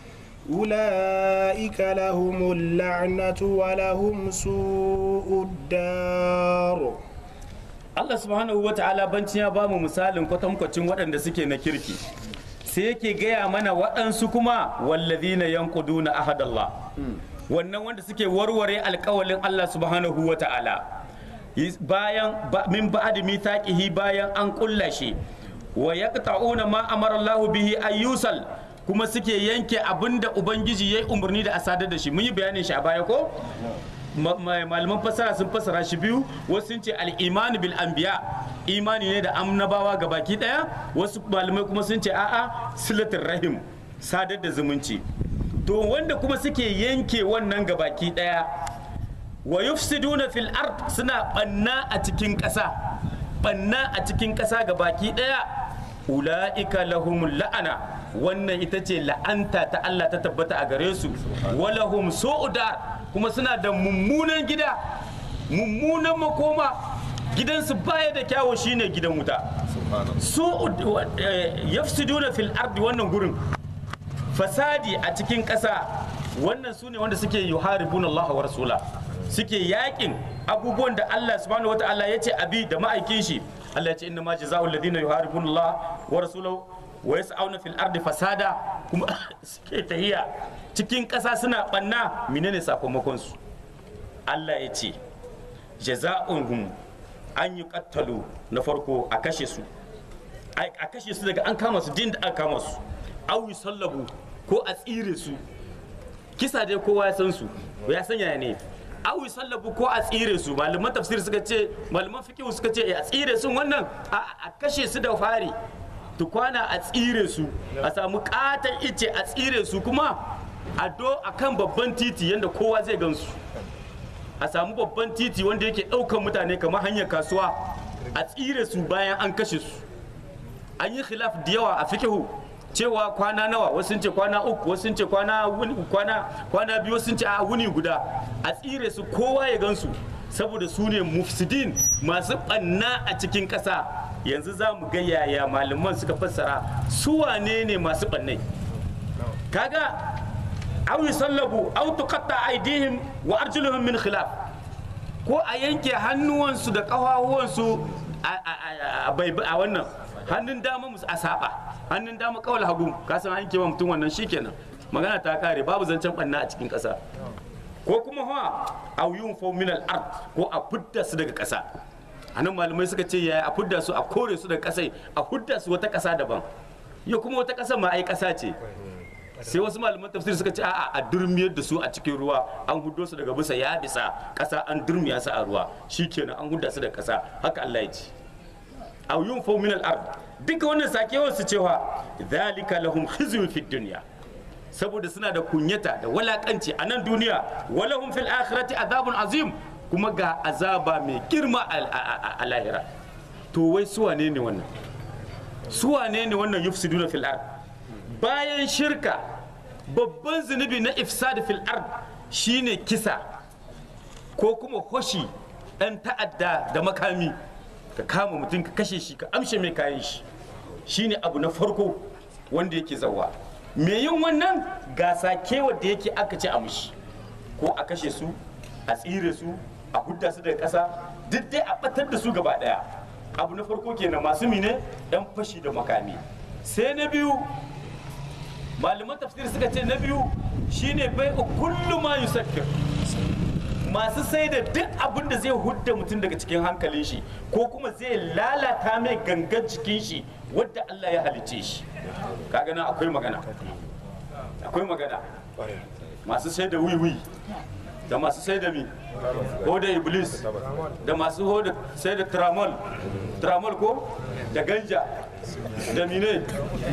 [SPEAKER 2] أولئك لهم اللعنة ولهم سوء الدار
[SPEAKER 1] Allah subhanahu wa ta'ala bancin ya bamu misalin kwatankwacin waɗanda suke na kirki sai yake gaya mana waɗansu kuma wallazina yanquduna ahadallah wannan wanda suke warware alkawalin Allah subhanahu wa ta'ala bayan min ba'di mithaqihi bayan an kulla shi wa yaqta'una ma amara Allah bihi ayyusal kuma suke yanke abinda ubangiji yayi umarni da asadar da shi mun yi bayanin shi a baya ko malaman fassara sun fassara shi biyu wasu sun ce al-imani bil anbiya imani ne da annabawa ga baki daya wasu malamai kuma sun ce a'a silatul rahim sadar da zumunci to wanda kuma suke yanke wannan gabaki daya wa yufsiduna fil ard suna banna a cikin ƙasa banna a cikin ƙasa gabaki daya ula'ika lahumul la'ana wannan ita ce la'anta ta Allah ta tabbata a gare su walahum su'uda kuma suna da mummunan gida mummunan makoma gidansu baya da kyawo shine gidan wuta su'ud yafsiduna fil ardi wannan gurin fasadi a cikin ƙasa wannan su ne wanda suke yuharibun Allah wa rasula suke yakin abubuwan da Allah subhanahu wataala ya ce abi da ma'aikin shi Allah ya ce inna ma jazaa'u alladhina yuharibun Allah wa rasulahu wa yas'auna fil ardi fasada kuma suke tahiya cikin ƙasa suna banna menene sakamakon su Allah ya ce jaza'uhum an yi kattalo na farko a kashe su a kashe su daga an kama su din da aka kama su awi sallabu ko a tsire su kisa dai kowa ya san su ya san yaya ne awi sallabu ko a tsire su malaman tafsir suka ce malaman fiqh suka ce a tsire su wannan a kashe su da fari tukwana a tsire su a samu katon ice a tsire su kuma a do akan babban titi yadda kowa zai gansu a samu babban titi wanda yake ɗaukan mutane kamar hanyar kasuwa a tsire su bayan an kashe su an yi khilaf da yawa a fikihu cewa kwana nawa wasu sun ce kwana uku wasu sun ce kwana kwana kwana biyu wasu sun ce a wuni guda a tsire su kowa ya gansu saboda su ne mufsidin masu ɓanna a cikin ƙasa yanzu za mu ga yaya malaman suka fassara su wane ne masu ɓannai kaga aw yusallabu aw tuqatta aydihim wa arjuluhum min khilaf ko a yanke hannuwansu da ƙafafuwansu a wannan hannun dama musu a saba hannun dama kawal hagu ka san an kewa mutum wannan shikenan magana ta kare babu zancen banna a cikin ƙasa ko kuma ha aw yunfu min al ard ko a fudda su daga ƙasa anan malamai suka ce yaya a fudda su a kore su daga ƙasai a fudda su wata ƙasa daban ya kuma wata ƙasa ma ai ƙasa ce sai wasu malaman tafsir suka ce a'a a durmiyar da su a cikin ruwa an hudo su daga bisa ya bisa ƙasa an durmiya su a ruwa shikenan an hudda su daga ƙasa haka Allah ya ce aw yunfu min al ard duka wannan sakewar su cewa zalika lahum khizyun fid dunya saboda suna da kunyata da walakanci a nan duniya walahum fil akhirati azabun azim kuma ga azaba mai girma a lahira to wai su wane ne wannan su wane ne wannan yufsiduna fil ard bayan shirka babban zunubi na ifsad fil ard shine kisa ko kuma hoshi dan ta'adda da makami ka kama mutum ka kashe shi ka amshe mai kayan shi shine abu na farko wanda yake zawa me yin wannan gasa kewa da yake aka ce a mushi ko a kashe su a tsire su a hudda su daga ƙasa duk dai a batar da su gaba ɗaya abu na farko kenan masu mine dan fashi da makami sai na biyu malaman tafsir suka ce na biyu shine bai kullu ma yusakkir masu sai da duk abin da zai hudda mutum daga cikin hankalin shi ko kuma zai lalata mai gangan jikin shi wadda Allah ya halicce shi kaga nan akwai magana akwai magana masu sai da wiwi da masu sai da mi ko da iblis da masu ho da sai da tramol tramol ko da ganja da mine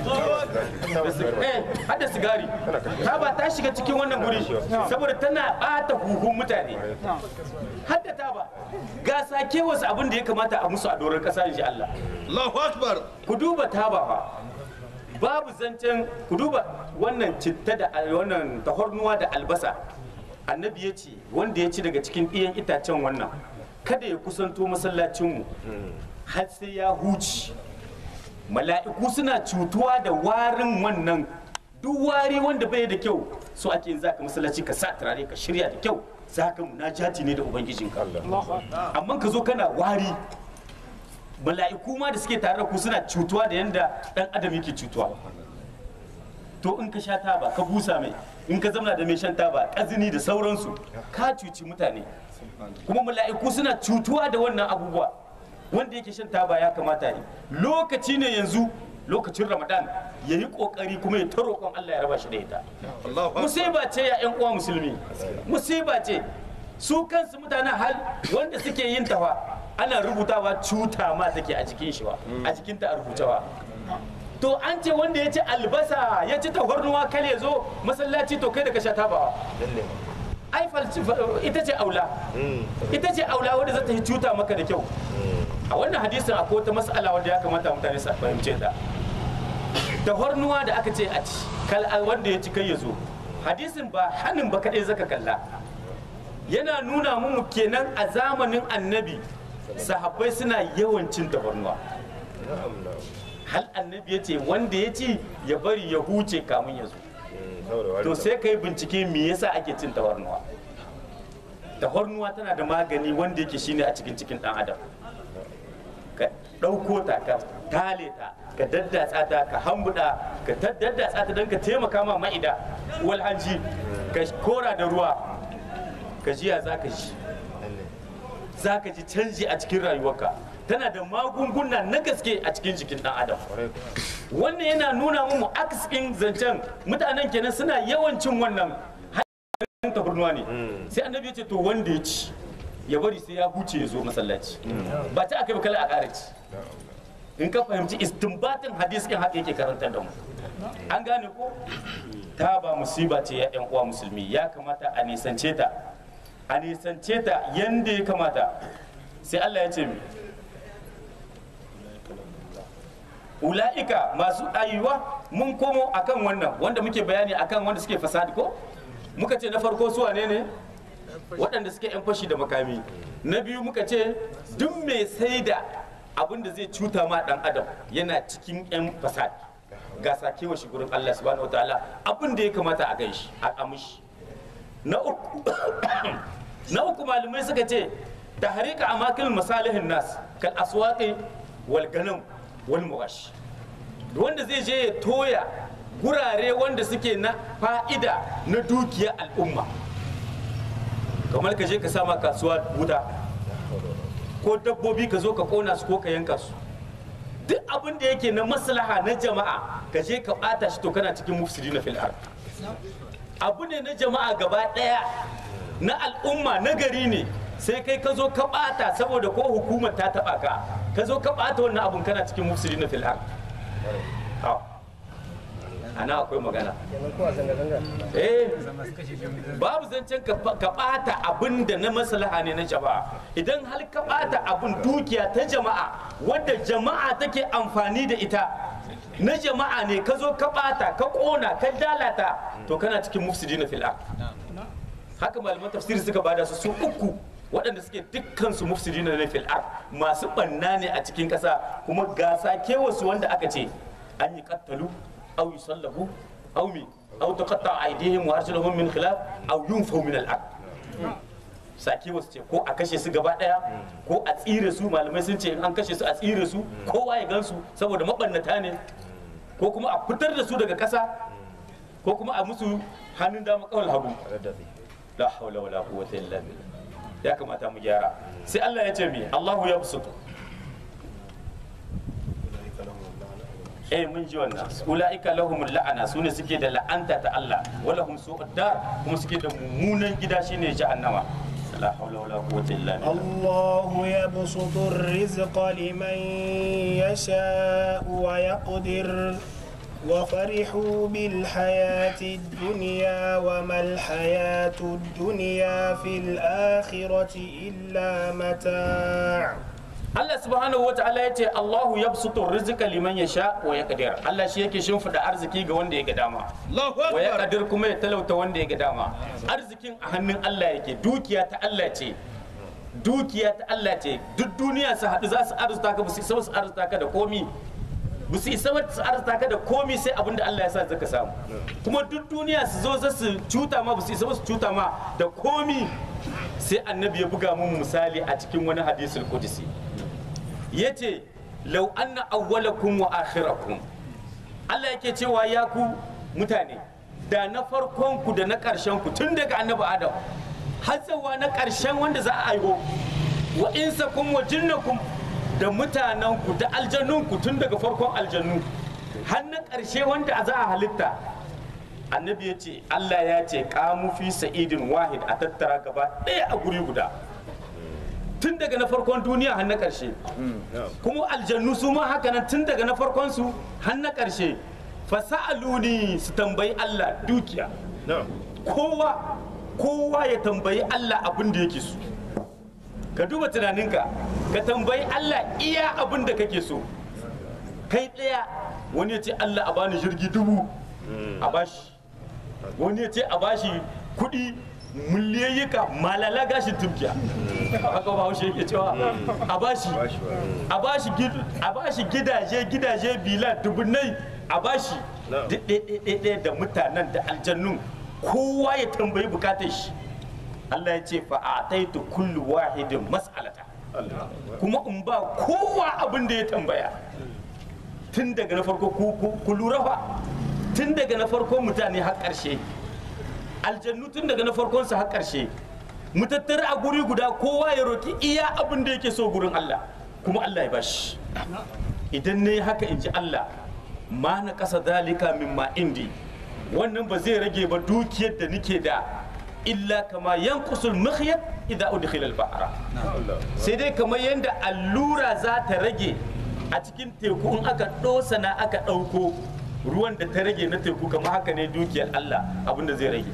[SPEAKER 1] eh hada sigari ta ba ta shiga cikin wannan guri saboda tana bata huhun mutane hadda ta ba ga sake wasu abin da ya kamata a musu a doron kasa insha Allah
[SPEAKER 3] Allahu Akbar.
[SPEAKER 1] ku duba taba fa babu zancen ku duba wannan citta da wannan tahornuwa da albasa annabi ya ce wanda ya ci daga cikin ɗiyan itacen wannan kada ya kusanto masallacinmu har sai ya huci mala'iku suna cutuwa da warin wannan duk wari wanda bai da kyau so ake yin zaka masallaci ka sa turare ka shirya da kyau zaka munajati ne da ubangijinka amma ka zo kana wari mala'iku ma da suke tare da ku suna cutuwa da yanda dan adam yake cutuwa to in ka sha taba ka busa mai in ka zamana da mai shan taba kazini da sauransu ka cuci mutane kuma mala'iku suna cutuwa da wannan abubuwa wanda yake shan taba ya kamata ne lokaci ne yanzu lokacin ramadan ya yi kokari kuma ya ta roƙon allah ya raba shi da ita
[SPEAKER 3] Allahu Akbar.
[SPEAKER 1] musiba ce ya yan uwa musulmi musiba ce su kansu mutanen hal wanda suke yin tawa ana rubutawa cuta ma take a jikin shi wa a jikinta a rubutawa to an ce wanda ya ci albasa ya ci tafarnuwa kal ya zo masallaci to kai da ka sha tabawa ai falci ita ce aula ita ce aula wadda za ta yi cuta maka da kyau a wannan hadisin akwai wata mas'ala wadda ya kamata mutane su fahimce ta tafarnuwa da aka ce a ci kal wanda ya ci kai ya zo hadisin ba hannun ba kadai zaka kalla yana nuna mu kenan a zamanin annabi sahabbai suna yawan cin tafarnuwa hal annabi ya ce wanda ya ci ya bari ya huce kamun ya zo to sai ka yi bincike me yasa ake cin tafarnuwa tafarnuwa tana da magani wanda yake shine a cikin cikin dan adam ka ɗauko ta ka tale ta ka daddatsa ta ka hambuda ka daddatsa ta don ka taimaka ma ma'ida wal hanji ka kora da ruwa ka jiya za ka ji za ka ji canji a cikin rayuwarka tana da magunguna na gaske a cikin jikin ɗan adam wannan yana nuna mu aksin zancen mutanen kenan suna yawan cin wannan hanyar tafarnuwa ne sai annabi ya ce to wanda ya ci ya bari sai ya huce ya zo masallaci ba ta aka yi kala a ƙara ci in ka fahimci istinbatin hadis ɗin haka yake karantar da mu an gane ko ta ba musiba ce ya yan uwa musulmi ya kamata a nisance ta a nisance ta yanda ya kamata sai Allah ya ce mi ula'ika masu ayuwa mun komo akan wannan wanda muke bayani akan wanda suke fasadi ko muka ce na farko su wane ne waɗanda suke yan fashi da makami na biyu muka ce duk mai sai da abin da zai cuta ma ɗan adam yana cikin yan fasadi ga sakewa shi gurin Allah subhanahu wa ta'ala abin da ya kamata a gan shi a amishi na uku na uku malamai suka ce da harika a makilin masalihin nas kal aswaqi wal ganam wal muwash wanda zai je ya toya gurare wanda suke na fa'ida na dukiyar al'umma kamar ka je ka sama kasuwa wuta ko dabbobi ka zo ka kona su ko ka yanka su duk abin da yake na maslaha na jama'a ka je ka bata shi to kana cikin mufsidi na fil'ar abu ne na jama'a gaba daya na al'umma na gari ne sai kai ka zo ka bata saboda ko hukumar ta taba ka ka zo ka bata wannan abun kana cikin mufsidi na fil'ar ana akwai magana eh babu zancen ka bata abin da na maslaha ne na jama'a idan har ka bata abin dukiya ta jama'a wadda jama'a take amfani da ita na jama'a ne ka zo ka bata ka kona ka dalata to kana cikin mufsidi na fil'a haka malaman tafsiri suka bada su su uku waɗanda suke dukkan su mufsidi na fil'a masu banna ne a cikin ƙasa kuma gasa kewasu wanda aka ce an yi kattalu أو يصلبوا أو مي أو تقطع أيديهم وأرجلهم من خلاف أو ينفوا من الأرض saki wasu ce ko a kashe su gaba daya ko a tsire su malamai sun ce in an kashe su a tsire su kowa ya gansu saboda mabannata ne ko kuma a fitar da su daga kasa ko kuma a musu hannun dama kawal hagu la haula wala quwwata illa billah ya kamata mu gyara sai Allah ya ce mi Allahu yabsutu eh mun ji wannan ulaika lahum la'ana sune suke da la'anta ta Allah wala hum su'ud dar kuma suke da mummunan gida shine jahannama la hawla wala quwwata illa billah
[SPEAKER 2] الله يبسط الرزق لمن يشاء ويقدر وفرحوا بالحياة الدنيا وما الحياة الدنيا في الآخرة إلا متاع
[SPEAKER 1] Allah subhanahu wa ta'ala ya ce Allahu yabsutu rizqa liman yasha wa yaqdir Allah shi yake shimfida arziki ga wanda ya ga dama
[SPEAKER 3] Allahu
[SPEAKER 1] wa
[SPEAKER 3] Akbar.
[SPEAKER 1] yaqdir kuma ya talauta wanda ya ga dama arzikin a hannun Allah yake dukiya ta Allah ce dukiya ta Allah ce duk duniya su haɗu za su arzuta ka ba su isa su arzuta ka da komi ba su isa su arzuta ka da komi sai abin da Allah ya sa zaka samu kuma duk duniya su zo za su cuta ma ba su isa ba su cuta ma da komi sai annabi ya buga mun misali a cikin wani hadisul qudsi yace law anna awwalakum wa akhirakum Allah yake cewa ya ku mutane da na farkon ku da na ƙarshen ku tun daga annabi Adam har tsawa na ƙarshen wanda za a aiho wa insakum wa jinnakum da mutanen ku da aljannun ku tun daga farkon aljannu har na ƙarshe wanda za a halitta annabi ya ce Allah ya ce kamu fi sa'idin wahid a tattara gaba ɗaya a guri guda tun daga na farkon duniya har na ƙarshe kuma aljannu su ma haka nan tun daga na farkon su har na ƙarshe fasa'aluni su tambayi Allah dukiya kowa kowa ya tambayi Allah abin da yake so ka duba tunaninka ka tambayi Allah iya abin da kake so kai ɗaya wani ya ce Allah a bani jirgi dubu a bashi wani ya ce a bashi kuɗi miliyayyuka malala gashin tumkiya haka ba haushe yake cewa a bashi a bashi gid- a bashi gidaje gidaje bila dubunai a bashi duk ɗaya da mutanen da aljannun kowa ya tambayi bukatar shi Allah ya ce fa a taitu kullu wahidin mas'alata kuma in ba kowa abin da ya tambaya tun daga na farko ku- ku- ku lura fa tun daga na farko mutane har ƙarshe aljannu tun daga na farkon su har ƙarshe mu tattara a guri guda kowa ya roki iya abin da yake so gurin Allah kuma Allah ya bashi idan ne haka in ji Allah ma na kasa dalika min ma indi wannan ba zai rage ba dukiyar da nike da illa kama yankusul mikhyat idza udkhila al-bahra sai dai kamar yanda allura za ta rage a cikin teku in aka dosa na aka dauko ruwan da ta rage na teku kamar haka ne dukiyar Allah abinda zai rage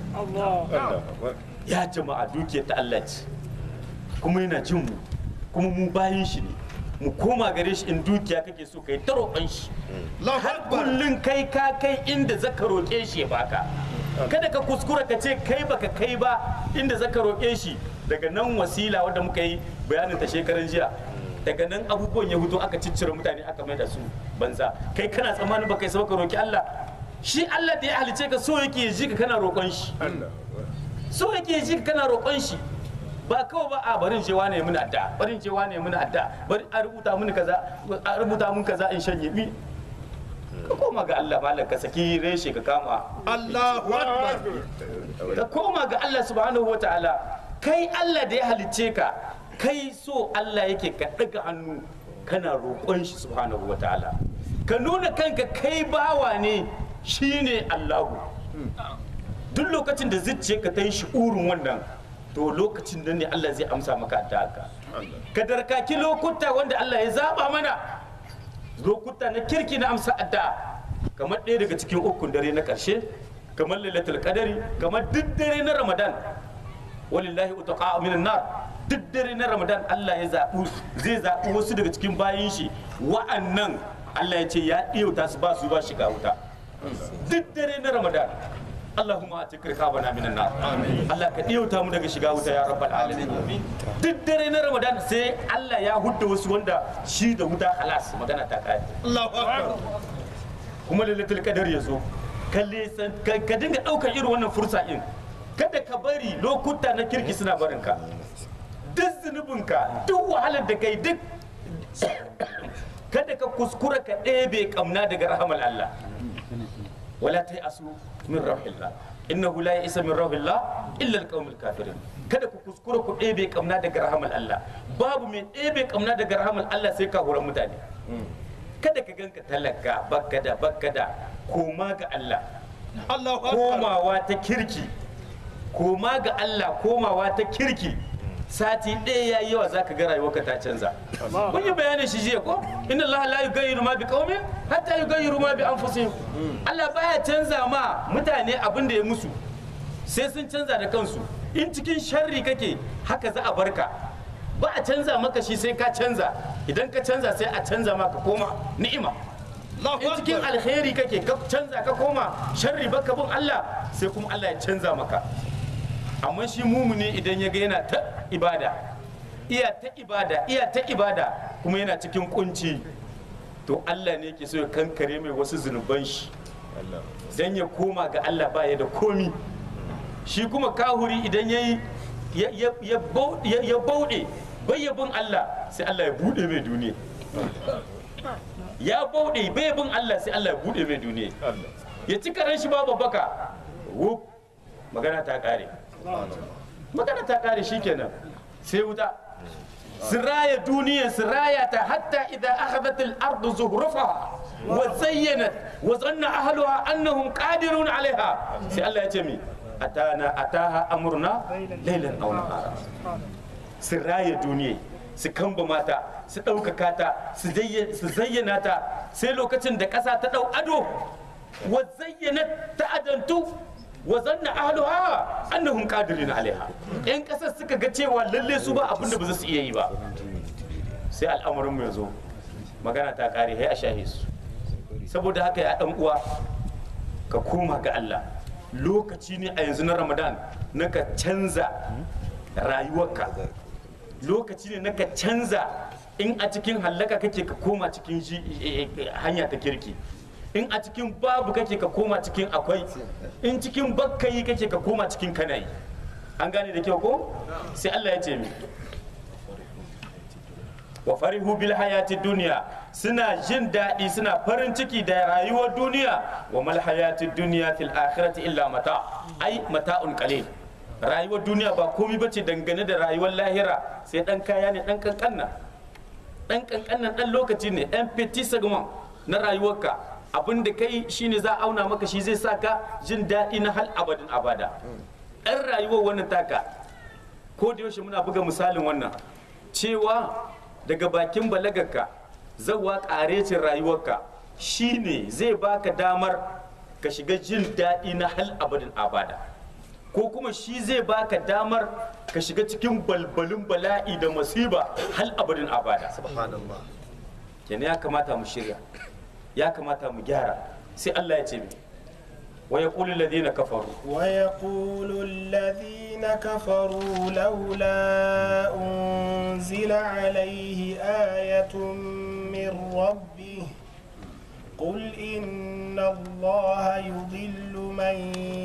[SPEAKER 1] ya jama'a dukiyar ta Allah ce kuma yana jin mu kuma mu bayin shi ne mu koma gare shi in dukiya kake so kai ta roƙon shi
[SPEAKER 3] Allahu
[SPEAKER 1] har
[SPEAKER 3] Akbar.
[SPEAKER 1] kullun kai ka kai inda zaka roƙe shi ya baka kada ka kuskura ka ce kai baka kai ba inda zaka roƙe shi daga nan wasila wadda muka yi bayanin ta shekaran jiya daga nan abubuwan ya huto aka ciccire mutane aka mai da su banza kai kana tsammanin baka isa baka roƙi Allah shi Allah da ya halice ka so yake ya ji ka kana roƙon shi so yake ya ji ka kana roƙon shi ba kawai ba a barin cewa ne muna adda barin cewa ne muna adda bari a rubuta mun kaza a rubuta mun kaza in shanye mi ka koma ga Allah malam ka saki reshe ka kama
[SPEAKER 3] Allahu Akbar.
[SPEAKER 1] ka koma ga Allah subhanahu wa ta'ala kai Allah da ya halicce ka kai so Allah yake ka ɗaga hannu kana roƙon shi subhanahu wa ta'ala ka nuna kanka kai bawa ne shine Allahu duk lokacin da zuciyarka ta yi shi'urin wannan to lokacin nan ne Allah zai amsa maka da haka ka darkaki lokuta wanda Allah ya zaba mana lokuta na kirki na amsa addu'a kamar ɗaya daga cikin ukun dare na ƙarshe kamar lailatul qadari kamar duk dare na ramadan walillahi utaqa minan nar duk dare na ramadan Allah ya zaɓu zai zaɓi wasu daga cikin bayin shi wa'annan Allah ya ce ya ɗiyauta su ba su ba shiga wuta duk dare na ramadan Allahumma a cikin bana minan nar Allah ka ɗiyauta mu daga shiga wuta ya rabbal alamin duk dare na ramadan sai Allah ya hudda wasu wanda shi da wuta halas magana ta kare
[SPEAKER 3] Allahu Akbar.
[SPEAKER 1] kuma lailatul qadar ya zo kalle san ka ka dinga daukar irin wannan fursa din kada ka bari lokuta na kirki suna barin ka duk zunubinka duk wahalar da kai duk kada ka kuskura ka ɗebe kamna daga rahamal Allah wala ta asu min rahillah innahu la ya'isa min rahillah illa alqaumul kafirin kada ku kuskura ku ɗebe kamna daga rahamal Allah babu mai ɗebe kamna daga rahamal Allah sai ka horan mutane kada ka ganka talaka bakka da bakka da koma ga Allah
[SPEAKER 3] Allahu Akbar.
[SPEAKER 1] komawa ta kirki koma ga Allah komawa ta kirki sati ɗaya ya yi yawa za ka ga rayuwarka ta canza kun yi bayanin shi jiya ko inna Allah la yughayyiru ma bi qaumin hatta yughayyiru ma bi anfusihim Allah baya canza ma mutane abin da ya musu sai sun canza da kansu in cikin sharri kake haka za a barka ba a canza maka shi sai ka canza idan ka canza sai a canza maka koma ni'ima
[SPEAKER 3] Allahu
[SPEAKER 1] in cikin
[SPEAKER 3] Akbar.
[SPEAKER 1] alheri kake ka canza ka koma sharri baka bin Allah sai kuma Allah ya canza maka amma shi mumuni idan ya ga yana ta ibada iya ta ibada iya ta ibada kuma yana cikin kunci to Allah ne yake so ya kankare mai wasu zunuban shi dan ya koma ga Allah ba ya da komi shi kuma kahuri idan yayi ya ya ya bau- ya- ya bauɗe bai ya bin Allah sai Allah ya buɗe mai duniya ya bauɗe bai bin Allah sai Allah ya buɗe mai duniya ya ci karen shi babu baka wuf magana ta ƙare magana ta ƙare shikenan sai wuta siraya duniya siraya ta hatta idan akhadhat al-ardu zuhrufaha wa zayyanat wa zanna ahluha annahum qadirun alaiha sai Allah ya ce mi atana ataha amruna laylan aw nahara siraya duniya su kamba mata su ɗaukaka ta su zayya- su zayyana ta sai lokacin da ƙasa ta ɗau ado wa zayyana ta adantu wa zanna ahluha annahum qadirun alaiha yan ƙasar suka ga cewa lalle su ba abin da ba za su iya yi ba sai al'amarin mu ya zo magana ta ƙare sai a shahe su saboda haka ya ɗan uwa ka koma ga Allah lokaci ne a yanzu na Ramadan na ka canza rayuwarka lokaci ne na ka canza in a cikin hallaka kake ka koma cikin shi eh, eh, hanya ta kirki in a cikin babu kake ka koma cikin akwai in cikin bakkayi kake ka koma cikin kanayi an gane da kyau ko sai Allah ya ce mi wa farihu bil hayati duniya suna jin daɗi suna farin ciki da rayuwar duniya wa mal hayati duniya fil akhirati illa mata ai mata'un qalil rayuwar duniya ba komi bace dangane da rayuwar lahira sai dan kaya ne dan kankanna dan kankannan dan lokaci ne dan petit segment na rayuwarka abin da kai shine za a auna maka shi zai saka jin daɗi na hal abadin abada ɗan rayuwar wannan taka ko da yaushe muna buga misalin wannan cewa daga bakin balagarka zawa ƙarecin rayuwarka shine zai baka damar ka shiga jin daɗi na hal abadin abada ko kuma shi zai baka damar ka shiga cikin balbalin bala'i da masiba hal abadin abada
[SPEAKER 3] Subhanallah.
[SPEAKER 1] kenan ya kamata mu shirya ya kamata mu gyara sai Allah ya ce mi wa yaqulu alladhina kafaru
[SPEAKER 2] ويقول الذين كفروا لولا أنزل عليه آية من ربه قل إن الله يضل من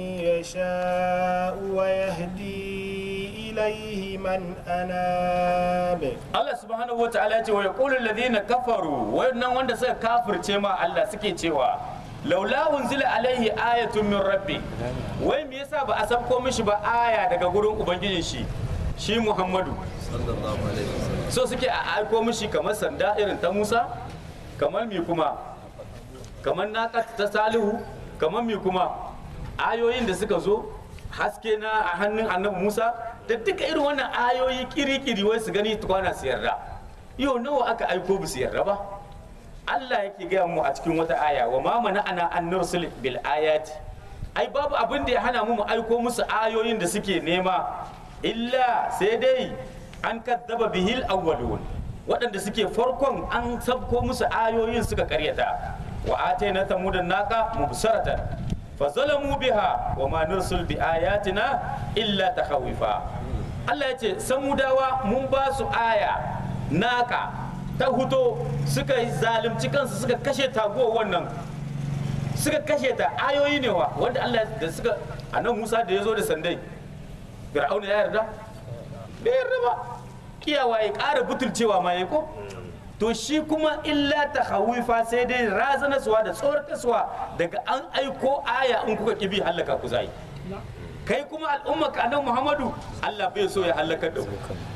[SPEAKER 2] يشاء ويهدي إليه من أناب
[SPEAKER 1] Allah subhanahu wataala ya ce wa yaqulu alladhina kafaru wannan wanda suka kafirce ma Allah suke cewa laula unzila alaihi ayatun min rabbi wai me yasa ba a sabko mishi ba aya daga gurin ubangijin shi shi Muhammadu
[SPEAKER 3] Sallallahu alaihi wasallam.
[SPEAKER 1] so suke a aiko mishi kamar sanda irin ta Musa kamar mi kuma kamar naka ta Salihu kamar mi kuma ayoyin da suka zo haske na a hannun annabi Musa da duka irin wannan ayoyi kiri-kiri wai su gani tukwana su yarda yau nawa aka aiko ba su yarda ba Allah yake gaya mu a cikin wata aya wa ma mana ana an nursil bil ayati ai babu abin da ya hana mu mu aiko musu ayoyin da suke nema illa sai dai an kaddaba bihil awwalun waɗanda suke farkon an sabko musu ayoyin suka karyata wa atayna tamudan naqa mubsaratan fa zalamu biha wa ma nursil bi ayatina illa takhawifa Allah ya ce samudawa mun ba su aya naka ta huto suka yi zalunci kansu suka kashe taguwar wannan suka kashe ta ayoyi ne wa wanda Allah da suka anan Musa da ya zo da sandai Fir'auna ya yarda bai yarda ba kiyawa ya ƙara butulcewa ma ya ko to shi kuma illa ta hawifa sai dai razanaswa da tsorataswa daga an aiko aya in kuka kibi hallaka ku zai kai kuma al'umma ka annabi Muhammadu Allah bai so ya halakar da ku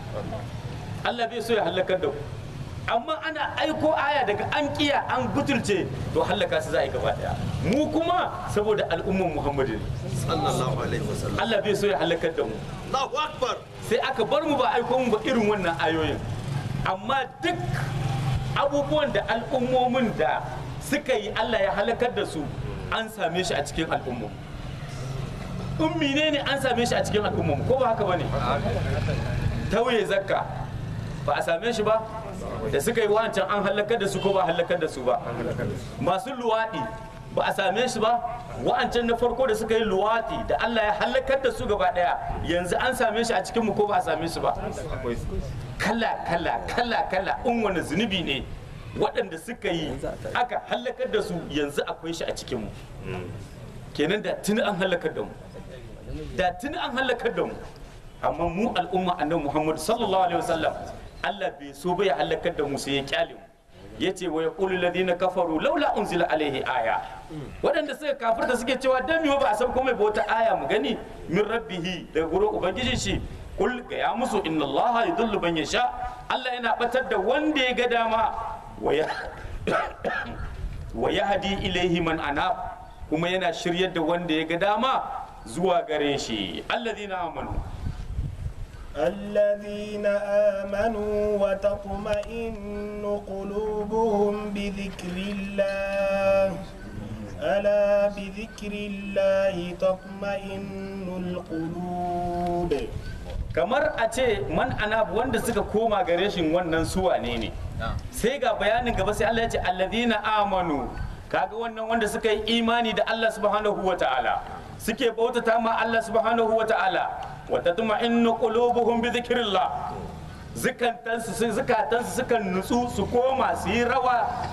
[SPEAKER 1] Allah bai so ya halakar da ku amma ana aiko aya daga an kiya an butulce to hallaka su za a yi gaba daya mu kuma saboda al'umman Muhammadu ne
[SPEAKER 3] Sallallahu alaihi wasallam.
[SPEAKER 1] Allah bai so ya halakar da mu
[SPEAKER 3] Allahu Akbar.
[SPEAKER 1] sai aka bar mu ba aiko mu ba irin wannan ayoyin amma duk abubuwan da al'ummomin da suka yi Allah ya halakar da su an same shi a cikin al'ummu ummi ne ne an same shi a cikin al'ummu ko ba haka bane tauye zakka ba a same shi ba da suka yi wancan an halakar da su ko ba a halakar da su ba masu luwaɗi ba a same shi ba wa'ancan na farko da suka yi luwaɗi da Allah ya halakar da su gaba ɗaya yanzu an same shi a cikin mu ko ba a same shi ba kala kala kala kala in wani zunubi ne waɗanda suka yi aka halakar da su yanzu akwai shi a cikin mu kenan da tuni an halakar da mu da tuni an halakar da mu amma mu al'umma annabi Muhammad sallallahu alaihi wasallam Allah bai so ba ya halakar da mu sai ya kyale mu yace wa yaqulu alladhina kafaru laula unzila alaihi aya waɗanda suka kafirta suke cewa dan me ba a san komai ba wata aya mu gani min rabbihi daga gurin ubangijin shi kul ga ya musu inna allaha yudullu man yasha Allah yana batar da wanda ya ga dama wa ya wa yahdi ilaihi man anab kuma yana shiryar da wanda ya ga dama zuwa gare shi alladhina amanu
[SPEAKER 2] الذين آمنوا وتطمئن قلوبهم بذكر الله ألا بذكر الله تطمئن القلوب
[SPEAKER 1] kamar a ce man anab wanda suka koma gare shi wannan suwa ne ne sai ga bayanin gaba sai Allah ya ce alladhina amanu kaga wannan wanda suka yi imani da Allah subhanahu wa ta'ala suke bautata ma Allah subhanahu wa ta'ala wa tatma'innu qulubuhum bi dhikrillah zukatansu zukatansu suka nutsu su koma su yi rawa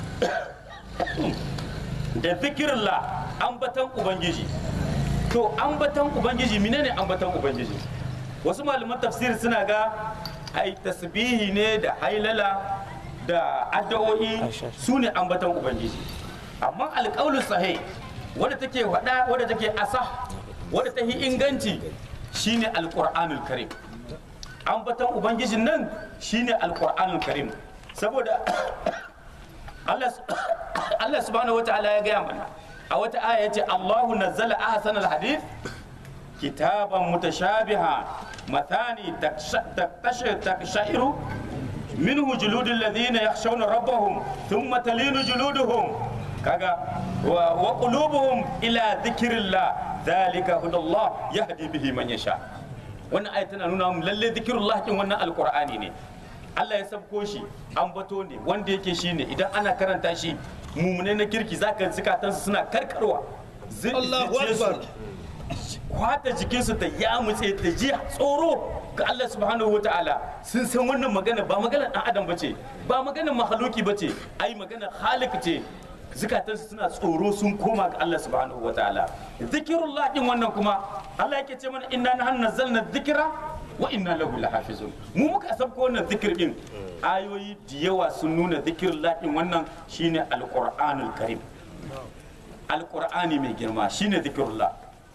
[SPEAKER 1] da zikirillah ambatan ubangiji to ambatan ubangiji menene ambatan ubangiji wasu malaman tafsir suna ga ai tasbihi ne da hailala da addu'o'i su ne ambatan ubangiji amma alƙaulu sahih wadda take faɗa wadda take asa wadda ta yi inganci shine alqur'anul karim ambaton ubangijin nan shine alqur'anul karim saboda Allah Allah subhanahu wataala ya gaya mana a wata aya yace Allahu nazzala ahsanal hadith kitaban mutashabiha mathani takshairu minhu juludul ladhina yakhshawna rabbahum thumma talinu juluduhum kaga wa, wa qulubuhum ila dhikrillah dhalika hudallah yahdi bihi man yasha wannan aya tana nuna mu lalle dhikrullah kin wannan alqur'ani ne Allah ya sabko shi ambato ne wanda yake shi ne idan ana karanta shi mumune na kirki zaka zukatansu suna karkarwa Zai-
[SPEAKER 3] Allahu
[SPEAKER 1] zuciyarsu
[SPEAKER 3] Akbar.
[SPEAKER 1] kwata jikinsu ta yamutse ta ji tsoro ga Allah subhanahu wa ta'ala sun san wannan magana ba magana dan adam bace ba magana mahaluki bace ai magana khaliq ce zukatansu suna tsoro sun koma ga Allah subhanahu wa ta'ala zikirullah din wannan kuma Allah yake ce mana inna nahnu nazzalna dhikra wa inna lahu lahafizun mu muka sabko wannan zikir din ayoyi da yawa sun nuna zikirullah din wannan shine alqur'anul karim alqur'ani mai girma shine zikirullah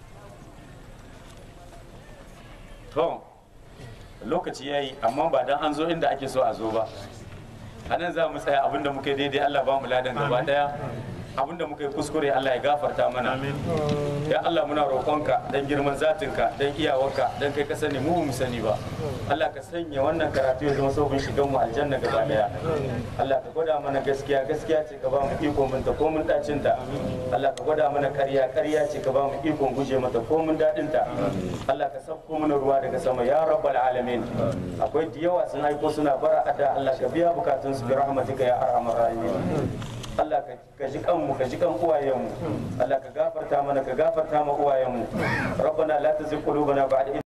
[SPEAKER 1] to lokaci ya yi amma ba dan an zo inda ake so a zo ba a nan za mu tsaya abinda muka yi daidai allah ba mu ladan gaba daya abinda muka yi kuskure allah ya gafarta mana ya allah muna roƙonka dan girman zatinka dan iyawarka dan kai ka sani mu ba mu sani ba allah ka sanya wannan karatu ya zama sauƙin shigan mu aljanna gaba daya allah ka gwada mana gaskiya gaskiya ce ka ba mu ikon binta ko mun dacin ta allah ka gwada mana ƙarya ƙarya ce ka ba mu ikon guje mata ko mun daɗin ta allah ka sauko mana ruwa daga sama ya rabbal alamin akwai da yawa sun aiko suna bara ada allah ka biya bukatun su bi rahmatika ya arhamar rahimin Allah ka- ka ji kanmu ka ji kan uwayenmu Allah ka gafarta mana ka gafarta ma uwayenmu rabbana la tuzigh qulubana ba'da idh